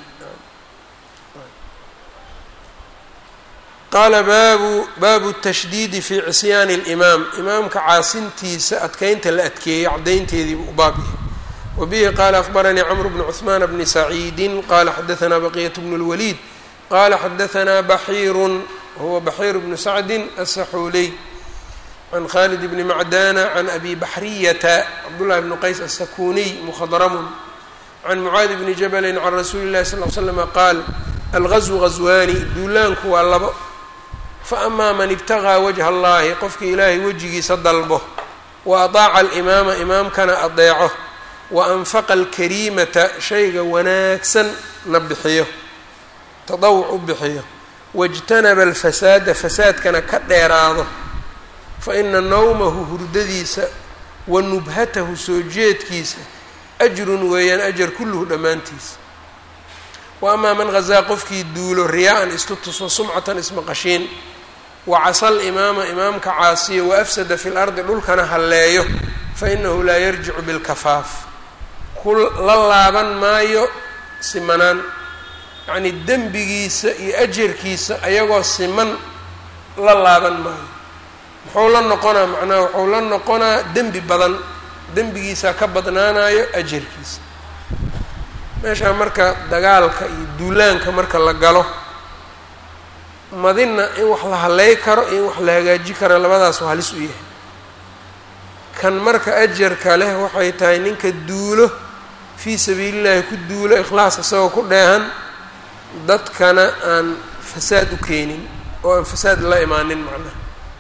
qaala baabu baabu tashdiidi fi cisyaani اlimaam imaamka caasintiisa adkeynta la adkeeyey caddaynteedii buu u baab yahay wa bihi qaala akbaranii cmr bnu cuثmaan bni saciidi qaala xadaanaa baqiyat bnu اlwaliid qaala xadaanaa baxiiru huwa baxiir bnu sacdi aلsaxuuley can khalid bni macdana can abi baxriyata cabdullahi bni qays asakuniy mukhadramun can mucaadi bni jabali can rasuuli اllahi sal l slama qaal algazwu gazwaani duulaanku waa labo faamaa man ibtaqaa wajha allahi qofkii ilaahay wejigiisa dalbo wa adaaca alimaama imaamkana adeeco wa anfaqa alkariimata shayga wanaagsan na bixiyo tadawuc u bixiyo wاjtanaba alfasaada fasaadkana ka dheeraado fa ina nawmahu hurdadiisa wa nubhatahu soo jeedkiisa ajrun weeyaan ajar kulluhu dhammaantiisa wa amaa man hazaa qofkii duulo riyaa-an istutuso sumcatan ismaqashiin wa casal imaama imaamka caasiyo wa afsada fi lardi dhulkana halleeyo fa inahu laa yarjicu bilkafaaf ku la laaban maayo simanaan yacnii dembigiisa iyo ajarkiisa ayagoo siman la laaban maayo muxuu la noqonaa macnaha wuxuu la noqonaa dembi badan dembigiisaa ka badnaanayo ajarkiisa meeshaa marka dagaalka iyo duulaanka marka la galo madina in wax la haley karo iyo in wax la hagaaji karo labadaasu halis u yahay kan marka ajarka leh waxay tahay ninka duulo fii sabiilillahi ku duulo ikhlaas isagoo ku dheehan dadkana aan fasaad u keenin oo aan fasaad la imaanin macnaha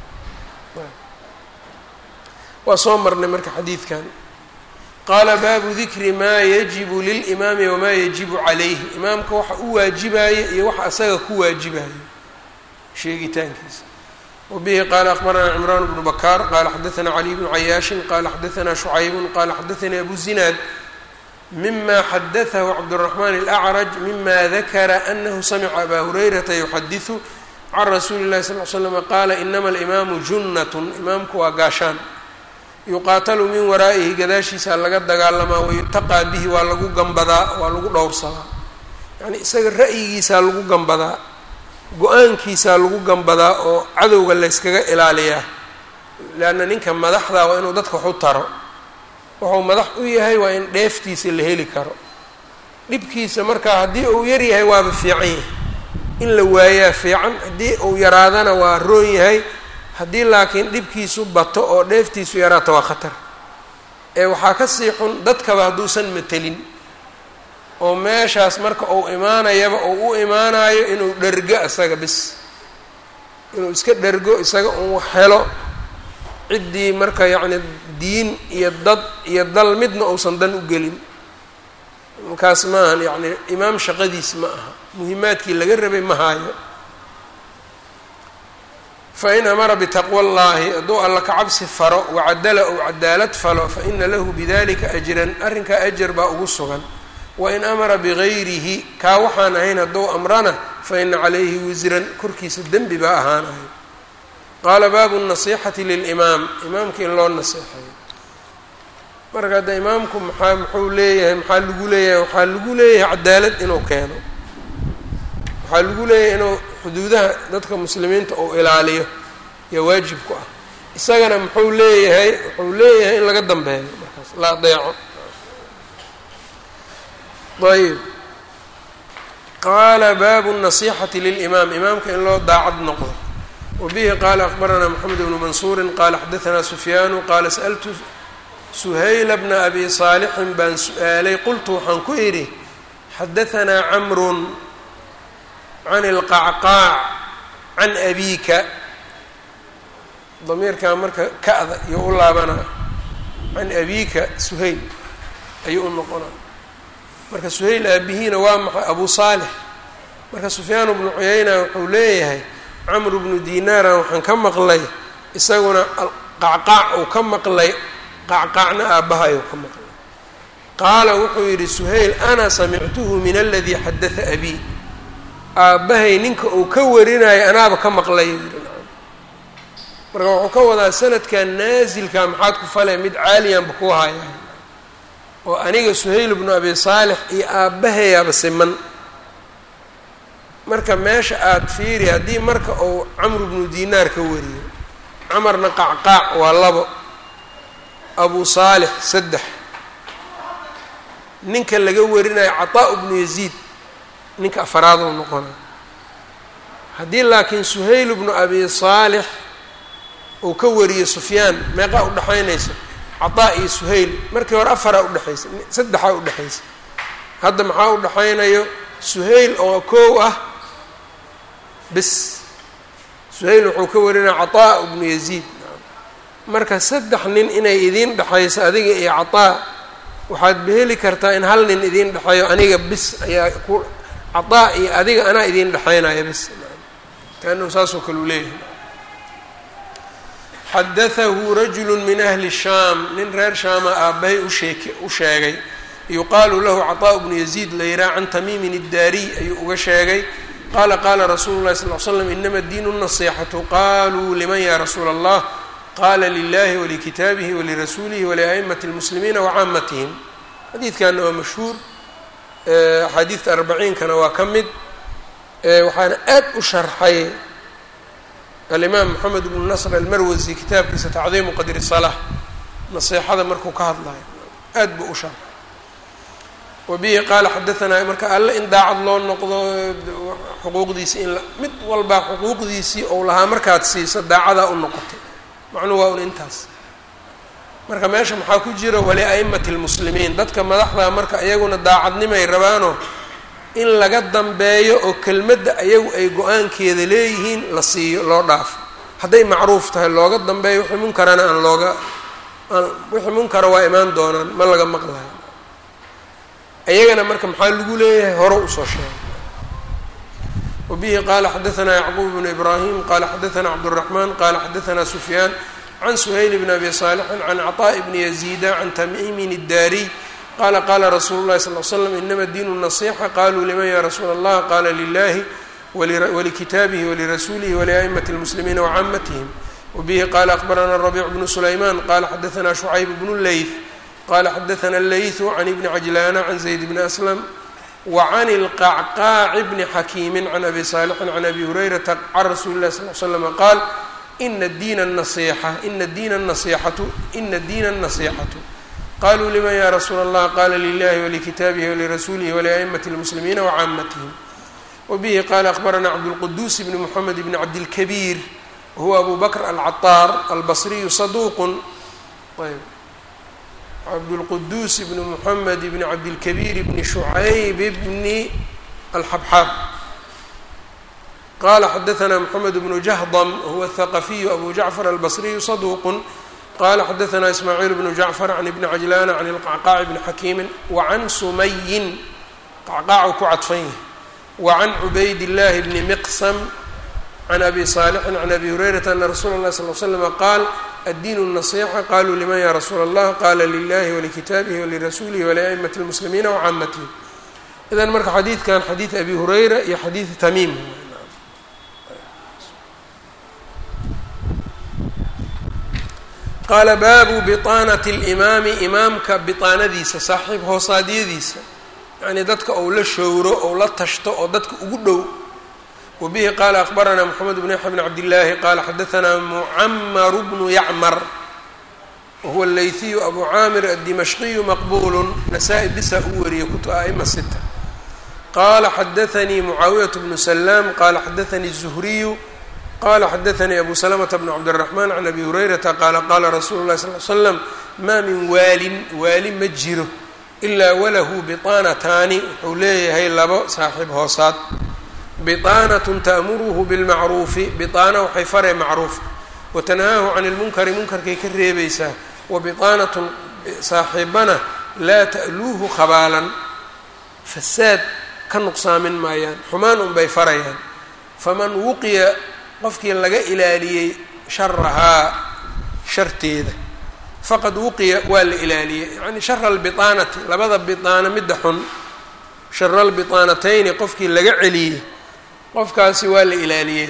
waa soo marnay marka xadiidkan qaala baabu dikri maa yajibu lilimaami wamaa yajibu calayhi imaamka waxa u waajibayo iyo waxa asaga ku waajibayo sheegitaankiisa wabihi qaala akbaranaa cimraan bnu bakaar qaala xadaanaa caliy bnu cayaashin qaala xadaanaa shucaybun qaala xadaanii abu zinaad mima xadatahu cabdالرaحman الأcraj mima dakara anahu samca aba hurayrata yuxadiثu can rasuuli الlahi sal ly slm qaala inama اlimaamu junnat imaamku waa gaashaan yuqaatalu min waraa'ihi gadaashiisa laga dagaalamaa wayutaqaa bihi waa lagu gambadaa waa lagu dhowrsadaa yani isaga ra'yigiisaa lagu gambadaa go-aankiisaa lagu gambadaa oo cadowga layskaga ilaaliyaa leanna ninka madaxda waa inuu dadka wax u taro wuxuu madax u yahay waa in dheeftiisa la heli karo dhibkiisa markaa haddii uu yar yahay waaba fiican yahay in la waayaa fiican haddii uu yaraadana waa roon yahay haddii laakiin dhibkiisu bato oo dheeftiisu yaraato waa khatar ee waxaa ka sii xun dadkaba hadduusan matelin oo meeshaas marka uu imaanayaba uu u imaanayo inuu dhergo isaga bis inuu iska dhergo isaga uu helo ciddii marka yacni diin iyo dad iyo dal midna uusan dan u gelin markaas ma ahan yacni imaam shaqadiis ma aha muhimaadkii laga rabay ma haayo fain amara bitaqwa اllahi hadduu alla ka cabsi faro wacadala ou cadaalad falo faina lahu bidalika ajran arrinkaa ajar baa ugu sugan wain amara bigayrihi kaa waxaan ahayn hadduu amrana faina calayhi wisran korkiisa dembi baa ahaanayo qaala baabu الnasixati lilimaam imaamka in loo naseexeeyo marka hadda imaamku maxaa muxuu leeyahay maxaa lagu leeyahay waxaa lagu leeyahay cadaalad inuu keeno waxaa lagu leeyahay inuu xuduudaha dadka muslimiinta uu ilaaliyo yaa waajib ku ah isagana muxuu leeyahay wuxuu leeyahay in laga dambeeyo markaas la adeeco ayb qaala baabu الnasixati lilimaam imaamka in loo daacad noqdo wbihi qaala akbaranaa mxamed bnu mansuuri qaala xadaanaa sufyaanu qaala sa'ltu suhayla bna abi saalixin baan su-aalay qultu waxaan ku idhi xadaanaa camrun can ilqacqaac can abiika damiirkaa marka ka-da iyo u laabanaa can abiika suhayl ayuu u noqonaa marka suhayl aabihiina waa maxay abu saalix marka sufyaan bnu cuyayna wuxuu leeyahay camru bnu dinaaran waxaan ka maqlay isaguna qacqaac uu ka maqlay qacqaacna aabbaha ayuu ka maqlay qaala wuxuu yidhi suhayl ana samictuhu min aladii xadaa abii aabbahay ninka uu ka warinayo anaaba ka maqlay marka wuxuu ka wadaa sanadkan naasilka maxaad ku fale mid caaliyanba ku haya oo aniga suhayl bnu abi saalix iyo aabbahayaaba siman marka meesha aada fiiri haddii marka uu camru bnu dinaar ka wariyo camarna qacqaac waa labo abu saalix saddex ninka laga warinayo cataa bnu yaziid ninka afaraaduu noqona haddii laakiin suhayl bnu abi saalix uu ka wariyo sufyaan meeqaa udhexaynaysa cataa iyo suhayl markii hore afaraa udhexaysa saddexaa udhexaysa hadda maxaa udhexaynayo suhayl oo kow ah bis suhayl wuxuu ka warinaya cataa bnu yaziid marka saddex nin inay idiin dhexayso adiga iyo cataa waxaad beheli kartaa in hal nin idiin dhexeeyo aniga bis ayaa ku cataa iyo adiga anaa idiin dhexaynaya bis kaanahu saasoo kale u leeyahay xadatahu rajulu min ahli shaam nin reer shaama aabbahay usheek u sheegay yuqaalu lahu cataa bnu yaziid layraa can tamiimin iddaariy ayuu uga sheegay qala qala rasuulu llahi sal l slam inama diinu nasixatu qaluu liman ya rasuula allah qala lilahi walikitaabihi walirasuulihi walia'imati اlmuslimiina wacaamatihim xadiidkana waa mashhuur axaadiidta arbaciinkana waa ka mid waxaana aad u sharxay alimaam moxamed bnu nasr almarwasi kitaabkiisa tacdiimu qadri salaa naseexada markuu ka hadlayo aad buu u sharxay wabihi qaala xadaanaa marka alle in daacad loo noqdo xuquuqdiisii in mid walbaa xuquuqdiisii ou lahaa markaad siiso daacadaa u noqotay macnuu waa un intaas marka meesha maxaa ku jira walia'imati lmuslimiin dadka madaxdaa marka iyaguna daacadnimay rabaano in laga dambeeyo oo kelmadda ayagu ay go-aankeeda leeyihiin la siiyo loo dhaafo hadday macruuf tahay looga dambeeyo wixii munkarana aan looga aan wixii munkara waa imaan doonaan ma laga maqlayo ayagana marka maxaa lagu leeyahay hore usoo sheegay wbihi qala xadaثna yacquub bnu ibrahim qala xadaثna cabdالرaحman qala xadaثna sufyaan can suhayl bn abi صaalixin can cطاء bni yaziida can tamimin الdaariy qala qala rasuulu اlahi sal ly slam inama diin النaصيxa qaluu liman ya rasuula اllah qala lilahi walikitaabihi walirasuulihi waliأئmaة الmuslimiina wcamatihim wbihi qala akbarana الرaبيc bnu sulayman qala xadaثna شhucayb bnu leyth qala xadaثna اleyثu can ibni cajlana can zayd bni aslam wcan اlqacqaaci bni xakiimi can abi saalixin can abi hurayrata can rasuuli اlahi sal l slm qaal ina diina الnasixa ina diina الnasixatu ina diina الnasixatu qaluu liman ya rasuula اllah qala lilahi walikitaabihi walirasuulihi waliأئmaة اlmuslimiina wcamatihim wbihi qala akbarana cabdاlquduus bni mxamed bni cabdilkabiir wahuwa abu bakr alcaطaar albasriyu saduq ayb cabdالqduus bn mحamed bn cabdilkabiir bni shucayb bni alxabxaab qala xadaثna mxamed bnu jahdm huwa الthaqafiyu abu jacfar albasriyu saduq qala xadaثna ismaaciil bnu jacfar can ibni cajlana can اlqacqaaci bni xakiimi wacan sumayin qacqaacu ku cadfan yahi wacan cubayd اllahi bni miqsm can abi صaalixin can abi hurayrata ana rasuula اlahi sal l slm qaal addiin النaصيxa qaluu liman ya rasuula اllah qala lilahi walikitaabihi walirasuulihi waliأئmaة اlmuslimiina wcamatihim idan marka xadiidkan xadiid abi hurayra iyo xadiid tamiim qaala baabu biطaanaة اlimaami imaamka biطaanadiisa saaxiib hoosaadyadiisa yani dadka ou la showro ou la tashto oo dadka ugu dhow wbihi qala akbarana mxamed bn yaxya bn cabdillaahi qala xadaثna mucamaru bnu yacmar wahuwa اleyhiyu abu caamir addimashqiyu maqbulu nasaa-i bisa u wariyay kutu aima sita qala xadaثanii mucaawiyat bnu salaam qala xadaثanii الzuhriyu qala xadaثanii abu salamta bn cabdالraxman can abi hurayrata qaala qala rasuulu lahi sal l slam maa min waalin waali ma jiro ilaa walahu biطaanataani wuxuu leeyahay labo saaxiib hoosaad biطaanatun ta'muruhu bilmacruufi biطaana waxay faree macruufka watanhaahu can ilmunkari munkarkay ka reebaysaa wa biطaanatun saaxiibana laa ta'luuhu khabaalan fasaad ka nuqsaamin maayaan xumaan unbay farayaan faman wuqiya qofkii laga ilaaliyey sharahaa sharteeda faqad wuqiya waa la ilaaliyey yacni shara albiطaanati labada biطaana midda xun shara albiطaanatayni qofkii laga celiyey qofkaasi waa la ilaaliyey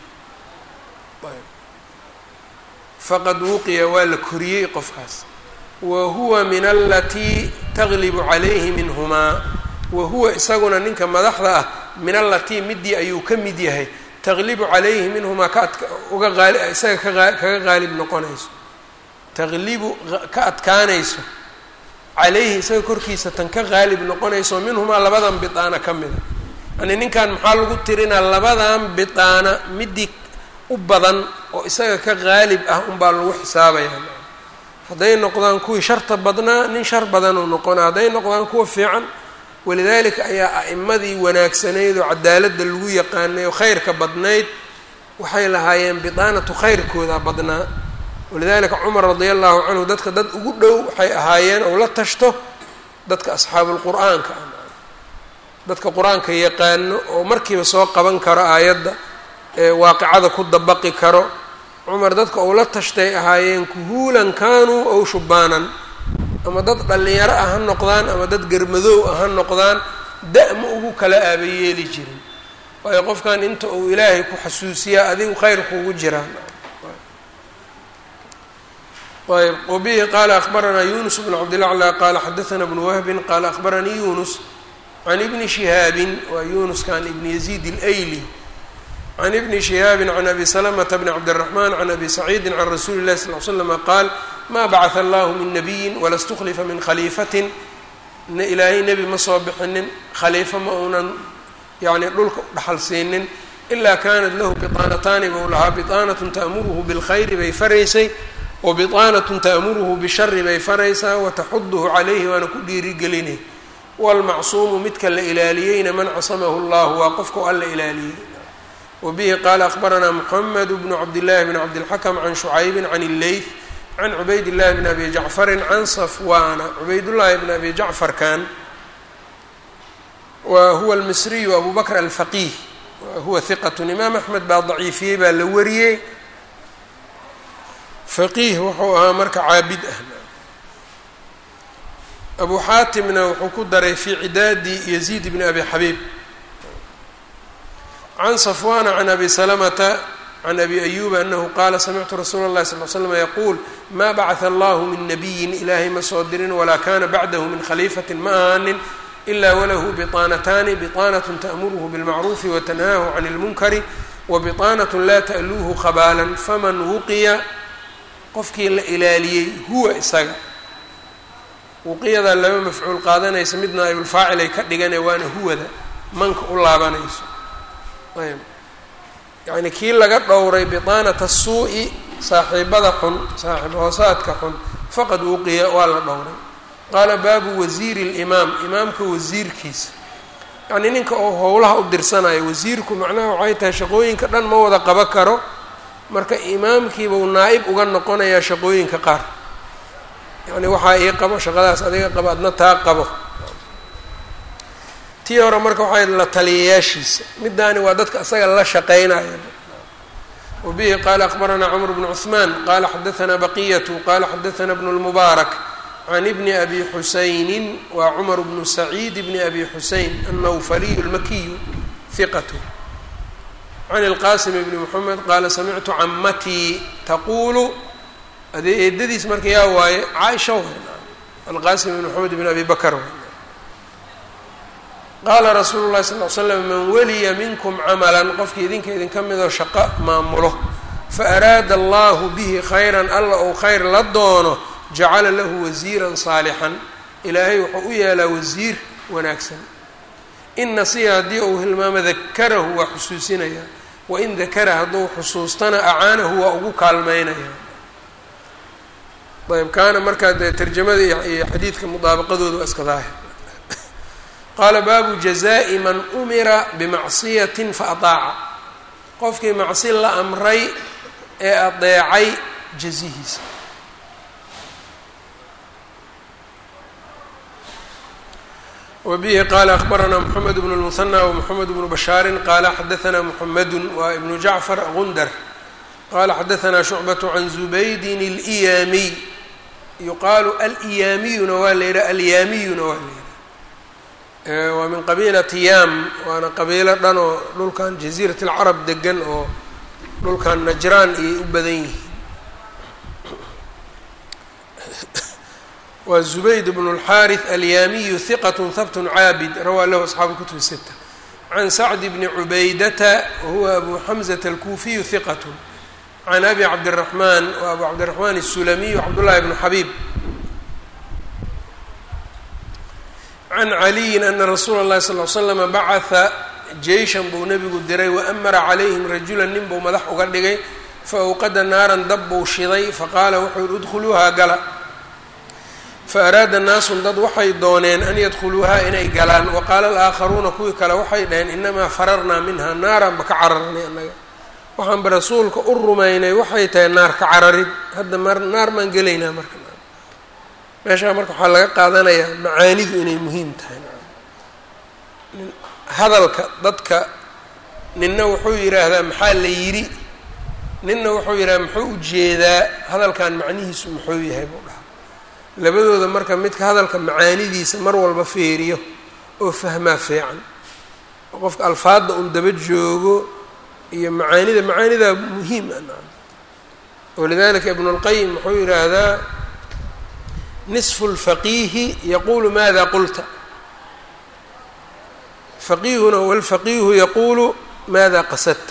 faqad wuqiya waa la koriyey qofkaas wa huwa min alatii taglibu calayhi minhumaa wa huwa isaguna ninka madaxda ah min alatii midii ayuu ka mid yahay taglibu calayhi minhumaa ka adka uga qaali isaga kaaa kaga qaalib noqonayso taglibu ka adkaanayso calayhi isaga korkiisa tan ka qaalib noqonayso minhumaa labadan bidaana ka mida yani ninkan maxaa lagu tirinaa labadan bidaana midii u badan oo isaga ka qaalib ah unbaa lagu xisaabayaa hadday noqdaan kuwii sharta badnaa nin shar badan uu noqona hadday noqdaan kuwa fiican walidaalika ayaa a'imadii wanaagsanayd oo cadaaladda lagu yaqaanay oo khayrka badnayd waxay lahaayeen bidaanatu khayrkooda badnaa walidaalika cumar radia allahu canhu dadka dad ugu dhow waxay ahaayeen ou la tashto dadka asxaabulqur'aanka ah dadka qur-aanka yaqaano oo markiiba soo qaban karo aayadda ee waaqicada ku dabaqi karo cumar dadka ou la tashtay ahaayeen kuhuulan kaanuu ow shubaanan ama dad dhallinyaro ah ha noqdaan ama dad germadoow ah ha noqdaan da- ma ugu kala aabayeeli jirin waayo qofkan inta uu ilaahay ku xasuusiyaa adigu khayr kuugu jiraan ayb wabihi qaala akbaranaa yunus bnu cabdilaclى qaala xadaثna bnu wahbin qaala akbaranii yunus can ibni shihaabin waa yunuskan ibni yaziid اlayli can ibni shihaabi can abi salamata bni cabdالraxman can abi saciidi can rasuuli اlahi sal l slama qaal ma bacثa allahu min nabiyi wala اstuklifa min khaliifatin ilaahay nebi ma soo bixinin khaliifo ma uunan yani dhulka dhaxal siinin ila kanat lahu biطaanataani bou lahaa biطaanat ta'muruhu biاlkhayri bay faraysay wa biطaanat ta'muruhu bishari bay faraysaa wataxuduhu calayhi waana ku dhiirigelinay wاlmacsuumu midka la ilaaliyeyna man casamahu اllah waa qofka alla ilaaliyey wbihi qaala akbaranaa mxamed bnu cabdillahi bn cabdilxakm can shucaybi can illeyth can cubayd llahi bn abi jacfarin can safwaana cubaydullaahi bn abi jacfarkan wa huwa almisriyu abu bakr alfaqiih huwa hiqatun imaam axmed baa daciifiyey baa la wariyey faqiih wuxuu ahaa marka caabid ah abu xaatimna wuxuu ku daray fii cidaadi yaziid bni abi xabiib can safwana can abi salamata can abi ayuba anahu qaala samictu rasuula اllahi sal l slm yaquul ma bacata allahu min nabiyin ilaahay ma soo dirin walaa kana bacdahu min khaliifatin ma ahaanin ila walahu biطaanataani biطaanaة ta'muruhu bilmacruufi watanhaahu can اlmunkari wabiطaanaة laa ta'luuhu khabaalan faman wuqiya qofkii la ilaaliyey huwa isaga wuqiyadaa laba mafcuul qaadanaysa mid naa'ibulfaacil ay ka dhigane waana huwada manka u laabanayso ayb yacni kii laga dhowray biطaanata suu'i saaxiibada xun saaxiib hoosaadka xun faqad wuqiya waa la dhowray qaala baabu wasiiri اlimaam imaamka wasiirkiisa yacnii ninka oo howlaha u dirsanayo wasiirku macnaha waxay tahay shaqooyinka dhan ma wada qaba karo marka imaamkiibau naa-ib uga noqonayaa shaqooyinka qaar yacni waxaa ii qabo shaqadaas adiga qabo adna taa qabo tii hore marka waxay la taliyayaashiisa middaani waa dadka asaga la shaqeynaya wa bihi qaala akbaranaa cmr bnu cuثmaan qaala xadaanaa baqiyatu qaala xadaanaa bnu اlmubaarak can ibni abi xusayni waa cumar bnu saciid bni abi xuseyn annawfaliyu اlmakiyu hiqat can اlqasim bni mxamed qaala samictu camatii taquulu adee eedadiis marka yaa waaye caaisha w alqasim bn mxamed bn abi bakr qaala rasuulu llahi sal l slam man waliya minkum camalan qofkii idinka idinka midoo shaqo maamulo faaraada allahu bihi khayran alla ou khayr la doono jacala lahu wasiiran saalixan ilaahay wuxuu u yeelaa wasiir wanaagsan in nasiya haddii uu hilmaamo dakarahu waa xusuusinaya wain dakara hadduu xusuustana acaanahu waa ugu kaalmeynaya ayb kaana markaa dee tarjamada iyo xadiidka mudaabaqadooda waa iska daahir qaala baabu jazaa'i man umira bimacsiyatin faataaca qofkii macsi la amray ee adeecay jazihiisa wbihi qaala akbaranaa mxamed bn اlmuhanى wmxamed bnu bashaari qaala xadaanaa mxamedu waa ibnu jacfar gundar qala xadaanaa shucbaة can zubaydin اlإyaamiy yuqaalu alyaamiyuna waa la yidhaha alyaamiyuna waa la yidhaha waa min qabiilati yaam waana qabiilo dhan oo dhulkan jaziirat اlcarab degan oo dhulkan najraan ayay u badan yihiin waa zubayd bnu اlxaariث alyaamiyu hiqat habt caabid rawaa lahu asxaabu kutub sita can sacdi bni cubaydata wahuwa abu xamزة alkuufiyu hiqat can abi cabdالraxmaan wa abu cabdiraxmaan الsulamiyu cabdullahi bnu xabiib can caliyin ana rasuula اllahi sal l slama bacata jeyshan buu nebigu diray waamara calayhim rajula nin buu madax uga dhigay faawqada naaran dab buu shiday faqaala wuxuu yihi udkhuluuhaa gala faaraada naasun dad waxay dooneen an yadkhuluuhaa inay galaan waqaala alaakharuuna kuwii kale waxay dhaheen inamaa fararnaa minha naaraan ba ka cararnay annaga waxaanba rasuulka u rumaynay waxay tahay naar ka cararid hadda mar naar maan gelaynaa marka meeshaa marka waxaa laga qaadanayaa macaanidu inay muhiim tahay hadalka dadka ninna wuxuu yidhaahdaa maxaa la yidhi ninna wuxuu yidhahdaa muxuu ujeedaa hadalkan macnihiisu muxuu yahay buu dhaha labadooda marka midka hadalka macaanidiisa mar walba feeriyo oo fahmaa fiican oo qofka alfaadda un daba joogo iyo macaanida macaanidaa muhiim a walidalika ibnu اlqayim wuxuu yidhaahdaa nisfu اlfaqiihi yaquulu maada qulta faqiihuna walfaqiihu yaquulu maada qasadta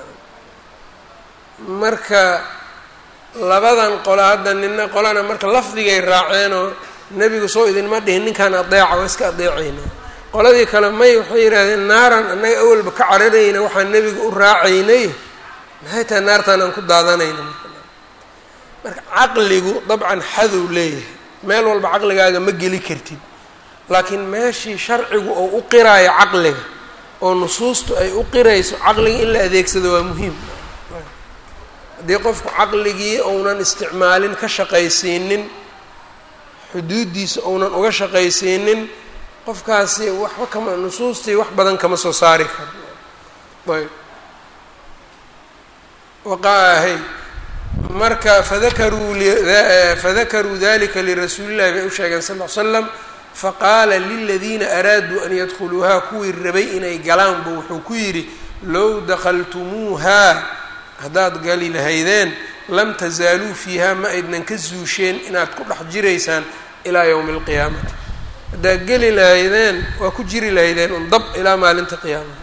marka labadan qolo hadda nina qolana marka lafdigay raaceenoo nebigu soo idinma dhihin ninkaan adeeca waa iska adeecayna qoladii kale may waxay yidhahdeen naaraan annaga awalba ka cararayna waxaan nebiga u raacaynay maxay tahay naartaan aan ku daadanayna marka caqligu dabcan xadow leeyahay meel walba caqligaaga ma geli kartid laakiin meeshii sharcigu oo u qiraayo caqliga oo nusuustu ay u qirayso caqliga in la adeegsado waa muhiim haddii qofku caqligii ounan isticmaalin ka shaqaysiinin xuduuddiisa ounan uga shaqaysiinin qofkaasi waxba kama nusuustii wax badan kama soo saari karo ayb waqahay marka fadakaruu fadakaruu dalika lirasuulillahi bay u sheegeen sal l slam faqaala liladiina araaduu an yadkhuluuhaa kuwii rabay inay galaanbu wuxuu ku yidhi low dakhaltumuuhaa haddaad gali lahaydeen lam tasaaluu fiiha ma aydnan ka zuusheen inaad ku dhex jiraysaan ilaa yowmi alqiyaamati haddaad geli lahaydeen waa ku jiri lahaydeen un dab ilaa maalinta qiyaamada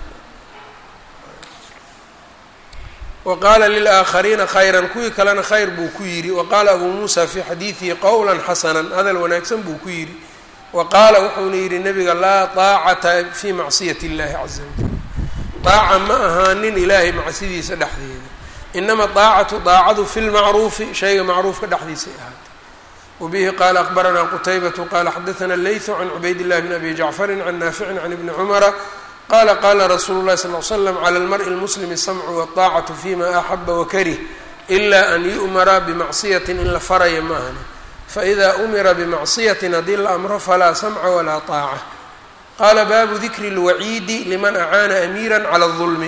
wa qaala lilaakhariina khayran kuwii kalena khayr buu ku yidhi wa qaala abuu muusa fii xadiidihi qowlan xasanan hadal wanaagsan buu ku yidhi wa qaala wuxuuna yidhi nabiga laa taacata fii macsiyati اllahi caza wajal daaca ma ahaanin ilaahay macsidiisa dhexdeeda inama daacatu daacadu fi lmacruufi shayga macruufka dhexdiisay ahaatay wabihi qaala akbaranaa qutaybatu qaala xadaana leytu can cubayd illahi bn abi jacfarin can naaficin can ibni cumara qala qala rasuulu llahi sal l slam cala almari lmuslimi samcu wاطaacatu fima axaba wakarih ila an yu'mara bimacsiyatin in la faraya ma ahani faida umira bimacsiyatin haddii la amro falaa samca walaa طaaca qaala baabu dikri اlwaciidi liman acaana amiira cala اظulmi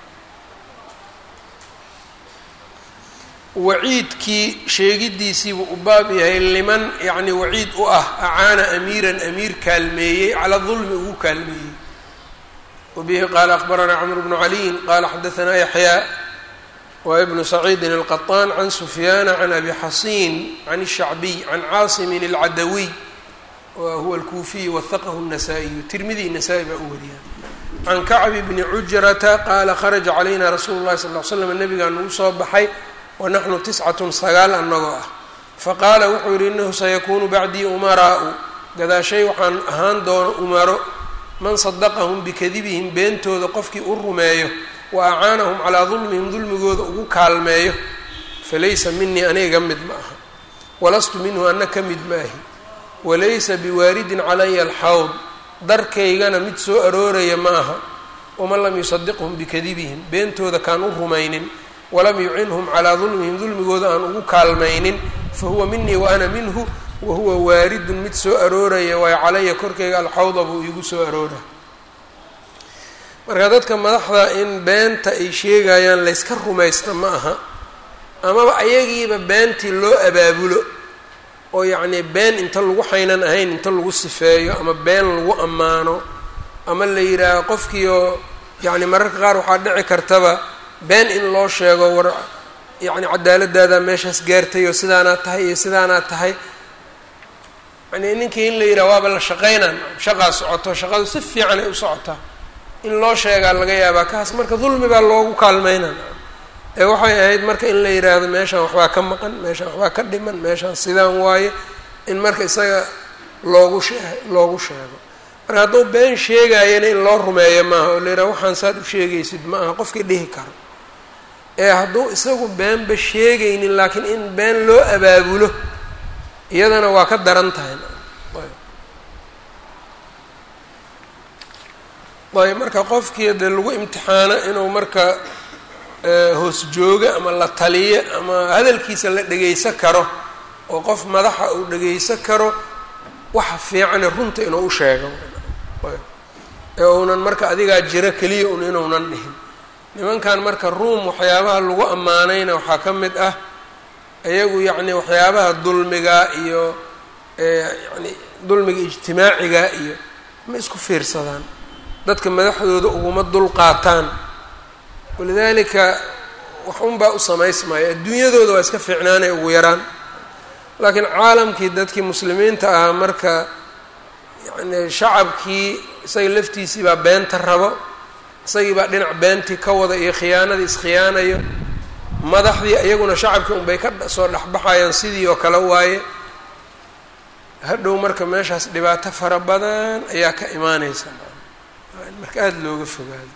waciidkii sheegidiisiibuu u baab yahay liman yani waciid u ah acaana amiiran amiir kaalmeeyey cala dulmi ugu kaalmeeyey wbihi qaala akbaranaa cmr bnu caliyin qaala xadaanaa yaxyaa wa ibnu saciidin alqaطaan can sufyaana can abi xasiin can الshacbiy can caasimin اlcadawiy wa huwa alkuufiy wahaqahu الnasaa-iyu tirmidi nasaa-i baa u wariya can kacbi bni cujrata qaala kharaja calayna rasuulu llahi sal l slam nabigaa nagu soo baxay wanaxnu tiscatun sagaal annagoo ah faqaala wuxuu yihi inahu sayakuunu bacdii umaraau gadaashay waxaan ahaan doono umaro man sadaqahum bikadibihim beentooda qofkii u rumeeyo wa acaanahum calaa dulmihim dulmigooda ugu kaalmeeyo falaysa minii aniga mid ma aha walastu minhu anna ka mid maahi walaysa biwaaridin calaya alxawd darkaygana mid soo arooraya ma aha waman lam yusadiqhum bikadibihim beentooda kaan u rumaynin walam yucinhum calaa dulmihim dulmigooda aan ugu kaalmaynin fa huwa minii wa ana minhu wahuwa waaridun mid soo arooraya waayo calaya korkeyga alxawda buu iigu soo aroora marka dadka madaxda in beenta ay sheegayaan layska rumaysta ma aha amaba ayagiiba beentii loo abaabulo oo yacnii been inta lagu xaynan ahayn inta lagu sifeeyo ama been lagu ammaano ama la yidhaaho qofkiioo yacni mararka qaar waxaa dhici kartaba been in loo sheego war yacni cadaaladaada meeshaas gaartay oo sidaanaad tahay iyo sidaanaad tahay yani ninkii in la yidhaha waaba la shaqaynaan shaqaa socoto shaqadu si fiican ay u socotaa in loo sheegaa laga yaabaa kaas marka dulmi baa loogu kaalmeynan ee waxay ahayd marka in la yidhaahdo meeshaan waxbaa ka maqan meeshaan waxbaa ka dhiman meeshaan sidaan waaye in marka isaga loogu shee loogu sheego marka hadduu been sheegayana in loo rumeeyo maaha oo la yidhaha waxaan saad u sheegaysid ma aha qofkii dhihi karo ee hadduu isagu beenba sheegaynin laakiin in been loo abaabulo iyadana waa ka daran tahay ayb marka qofkii dee lagu imtixaano inuu marka hoos joogo ama la taliyo ama hadalkiisa la dhegaysan karo oo qof madaxa uu dhegaysan karo waxa fiicane runta inuu u sheego ee uunan marka adigaa jiro keliya un inuunan dhihin nimankan marka ruum waxyaabaha lagu ammaanayna waxaa ka mid ah iyagu yacni waxyaabaha dulmiga iyo yani dulmiga ijtimaaciga iyo ma isku fiirsadaan dadka madaxdooda uguma dul qaataan walidaalika wax unbaa u samaysmaya adduunyadooda waa iska fiicnaanay ugu yaraan laakiin caalamkii dadkii muslimiinta ahaa marka yani shacabkii isaga laftiisii baa beenta rabo isagii baa dhinac beentii ka wada iyo khiyaanadii iskhiyaanayo madaxdii iyaguna shacabkii unbay ka soo dhexbaxayaan sidii oo kale waaye hadhow marka meeshaas dhibaato fara badan ayaa ka imaaneysa marka aada looga fogaado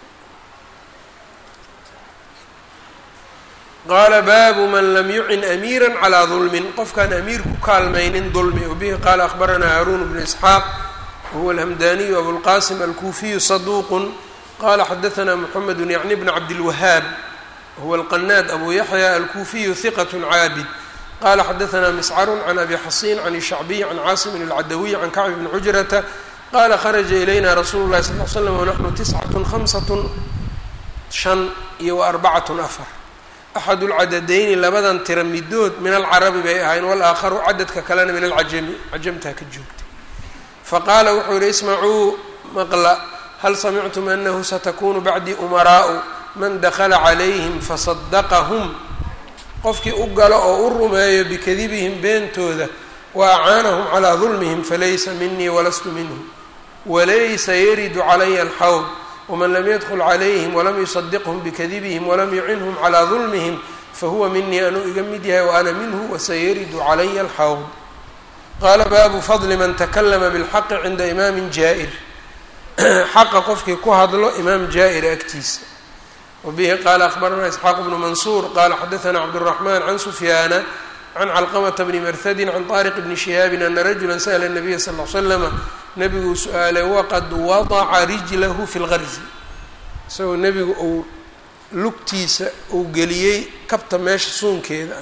qaala baabu man lam yucin amiira calaa dulmin qofkaan amiir ku kaalmaynin dulmi wabihi qaala akhbaranaa haaruun bnu isxaaq wahuwa alhamdaniyu abulqasim alkuufiyu saduuqun qala xadaanaa muxamedu yacni bn cabdilwahaab huwa alqanaad abu yaxya alkuufiyu hiqat caabid qala xadaanaa miscarun can abi xasiin can shacbiy can caasimin alcadawiy can kacbi bni cujrata qala kharaja ilayna rasuulu llahi sal l slam wanaxnu tiscatun hamsatun shan iyo wa arbacatun afar axadu lcadadayni labadan tira midood min alcarabi bay ahayn walaakharu cadadka kalena min alcajami cajamtaa ka joogtay faqaala wuxuu yihi ismacuu maqla hal samictum anahu satakunu bacdii umaraau man dakala calayhim fasadaqahum qofkii u galo oo u rumeeyo bikadibihim beentooda wa acaanahum calaa dulmihim falaysa minii walastu minhum walaysa yaridu calaya alxawd wman lam yadkl calayhim walam yusadiqhm bikadibihim walam yucinhum calaa dulmihim fahuwa minii anuu iga mid yahay wa ana minhu wasayaridu calaya alxawd qaala baabu fadli man takalama bilxaqi cinda imaamin jaa-ir xaqa qofkii ku hadlo imaam jaa-ir agtiisa wabihi qaala akhbaranaa isxaaq bnu mansuur qaala xadaana cabdالraxman can sufyaana can calqamata bni marhadin can طaariq bni shihaabin ana rajula sa'la الnabiya sal ll slama nebiguu su-aalay waqad wadaca rijlahu fi lgarzi isagoo nebigu uu lugtiisa uu geliyey kabta meesha suunkeeda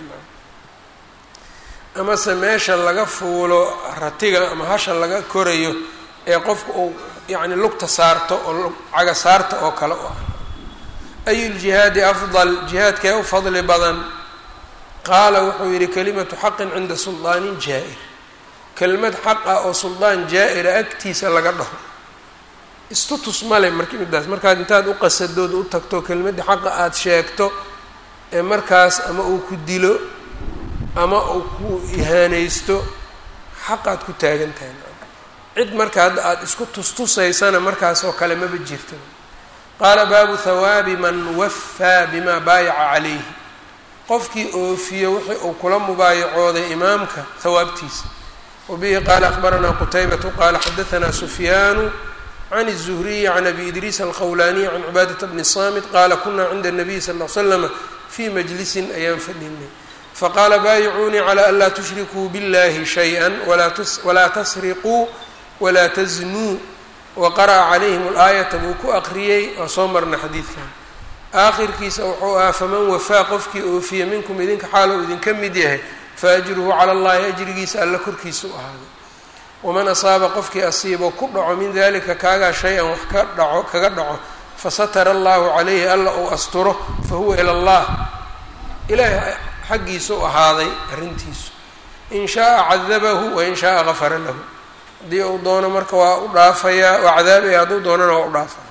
amase meesha laga fuulo ratiga ama hasha laga korayo ee qofka uu yacni lugta saarto oo caga saarta oo kale u ah ayu ljihaadi afdal jihaadkee u fadli badan qaala wuxuu yidhi kalimatu xaqin cinda suldaanin jaa-ir kelmad xaq ah oo suldaan jaa-ira agtiisa laga dhaho istutus male marki midaas markaad intaad u qasadood u tagto kelmadda xaqa aada sheegto ee markaas ama uu ku dilo ama uu ku ihaanaysto xaqaad ku taagan tahay cid marka hadda aada isku tustusaysana markaas oo kale maba jirta qaala baabu hawaabi man waffaa bimaa baayaca calayhi qofkii oofiyo wixii uu kula mubaayacooday imaamka hawaabtiisa wbihi qaala akbaranaa qutaybatu qaala xadaanaa sufyaanu can الzuhriyi can abi idriis alqowlaaniy can cibaadata bni samit qaala kunaa cinda الnabiy sal l slama fii majlisin ayaan fadhinay faqaala baayicuunii calى an laa tushrikuu biاllahi shayئa walaa tasriquu walaa taznuu waqara'a calayhim اlaayata buu ku aqriyey waa soo marna xadiidkan aakhirkiisa wuxuu ahaa faman wafaa qofkii oofiya minkum idinka xaal uu idinka mid yahay faajruhu cala allahi ajrigiisa alla korkiisa u ahaaday waman asaaba qofkii asiibo ku dhaco min dalika kaagaa shay-an wax ka dhaco kaga dhaco fasatara allahu calayhi alla uu asturo fahuwa ila allah ilaahay xaggiisa u ahaaday arrintiisu in shaaa cadabahu wain shaaa gafara lahu haddii uu doono marka waa u dhaafayaa waa cadaabaya hadduu doonana waa u dhaafaya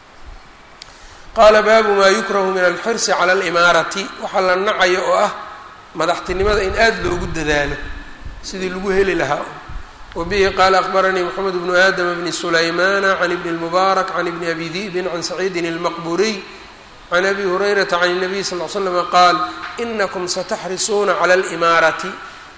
qaala baabu maa yukrahu min alxirsi cala alimaarati waxaa la nacayo oo ah madaxtinimada in aada loogu dadaalo sidii lagu heli lahaa wabihi qaala akbaranii moxamed bnu aadama bni sulaymana can ibni اlmubaarak can ibni abi di'bin can saciidin اlmaqburiy can abi hurayrata can الnabiy sal l slama qaal inakum sataxrisuuna cala alimaarati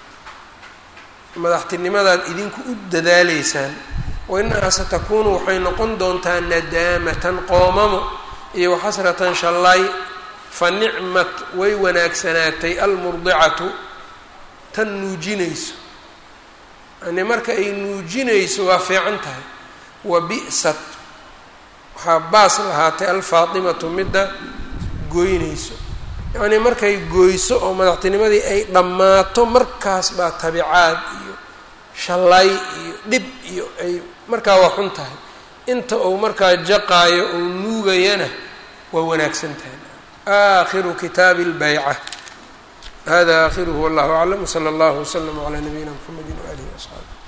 madaxtinimadaad idinku u dadaaleysaan wainahaa satakunu waxay noqon doontaa nadaamatan qoomamo iyo waxasratan shallay fa nicmat way wanaagsanaatay almurdicatu tan nuujinayso yani marka ay nuujinayso waa fiican tahay wa bi'sat waxaa baas lahaatay alfaatimatu midda goynayso yacnii markay goyso oo madaxtinimadii ay dhammaato markaas baa tabicaad iyo shallay iyo dhib iyo ay markaa waa xun tahay inta uu markaa jaqaayo uu nuugayana waa wanaagsan tahay aakhiru kitaabi اlbayca hada aakhiruhu wallahu aclam wslى اllah wslm عlى nabiyina mxamedi waalihi وaصxaabi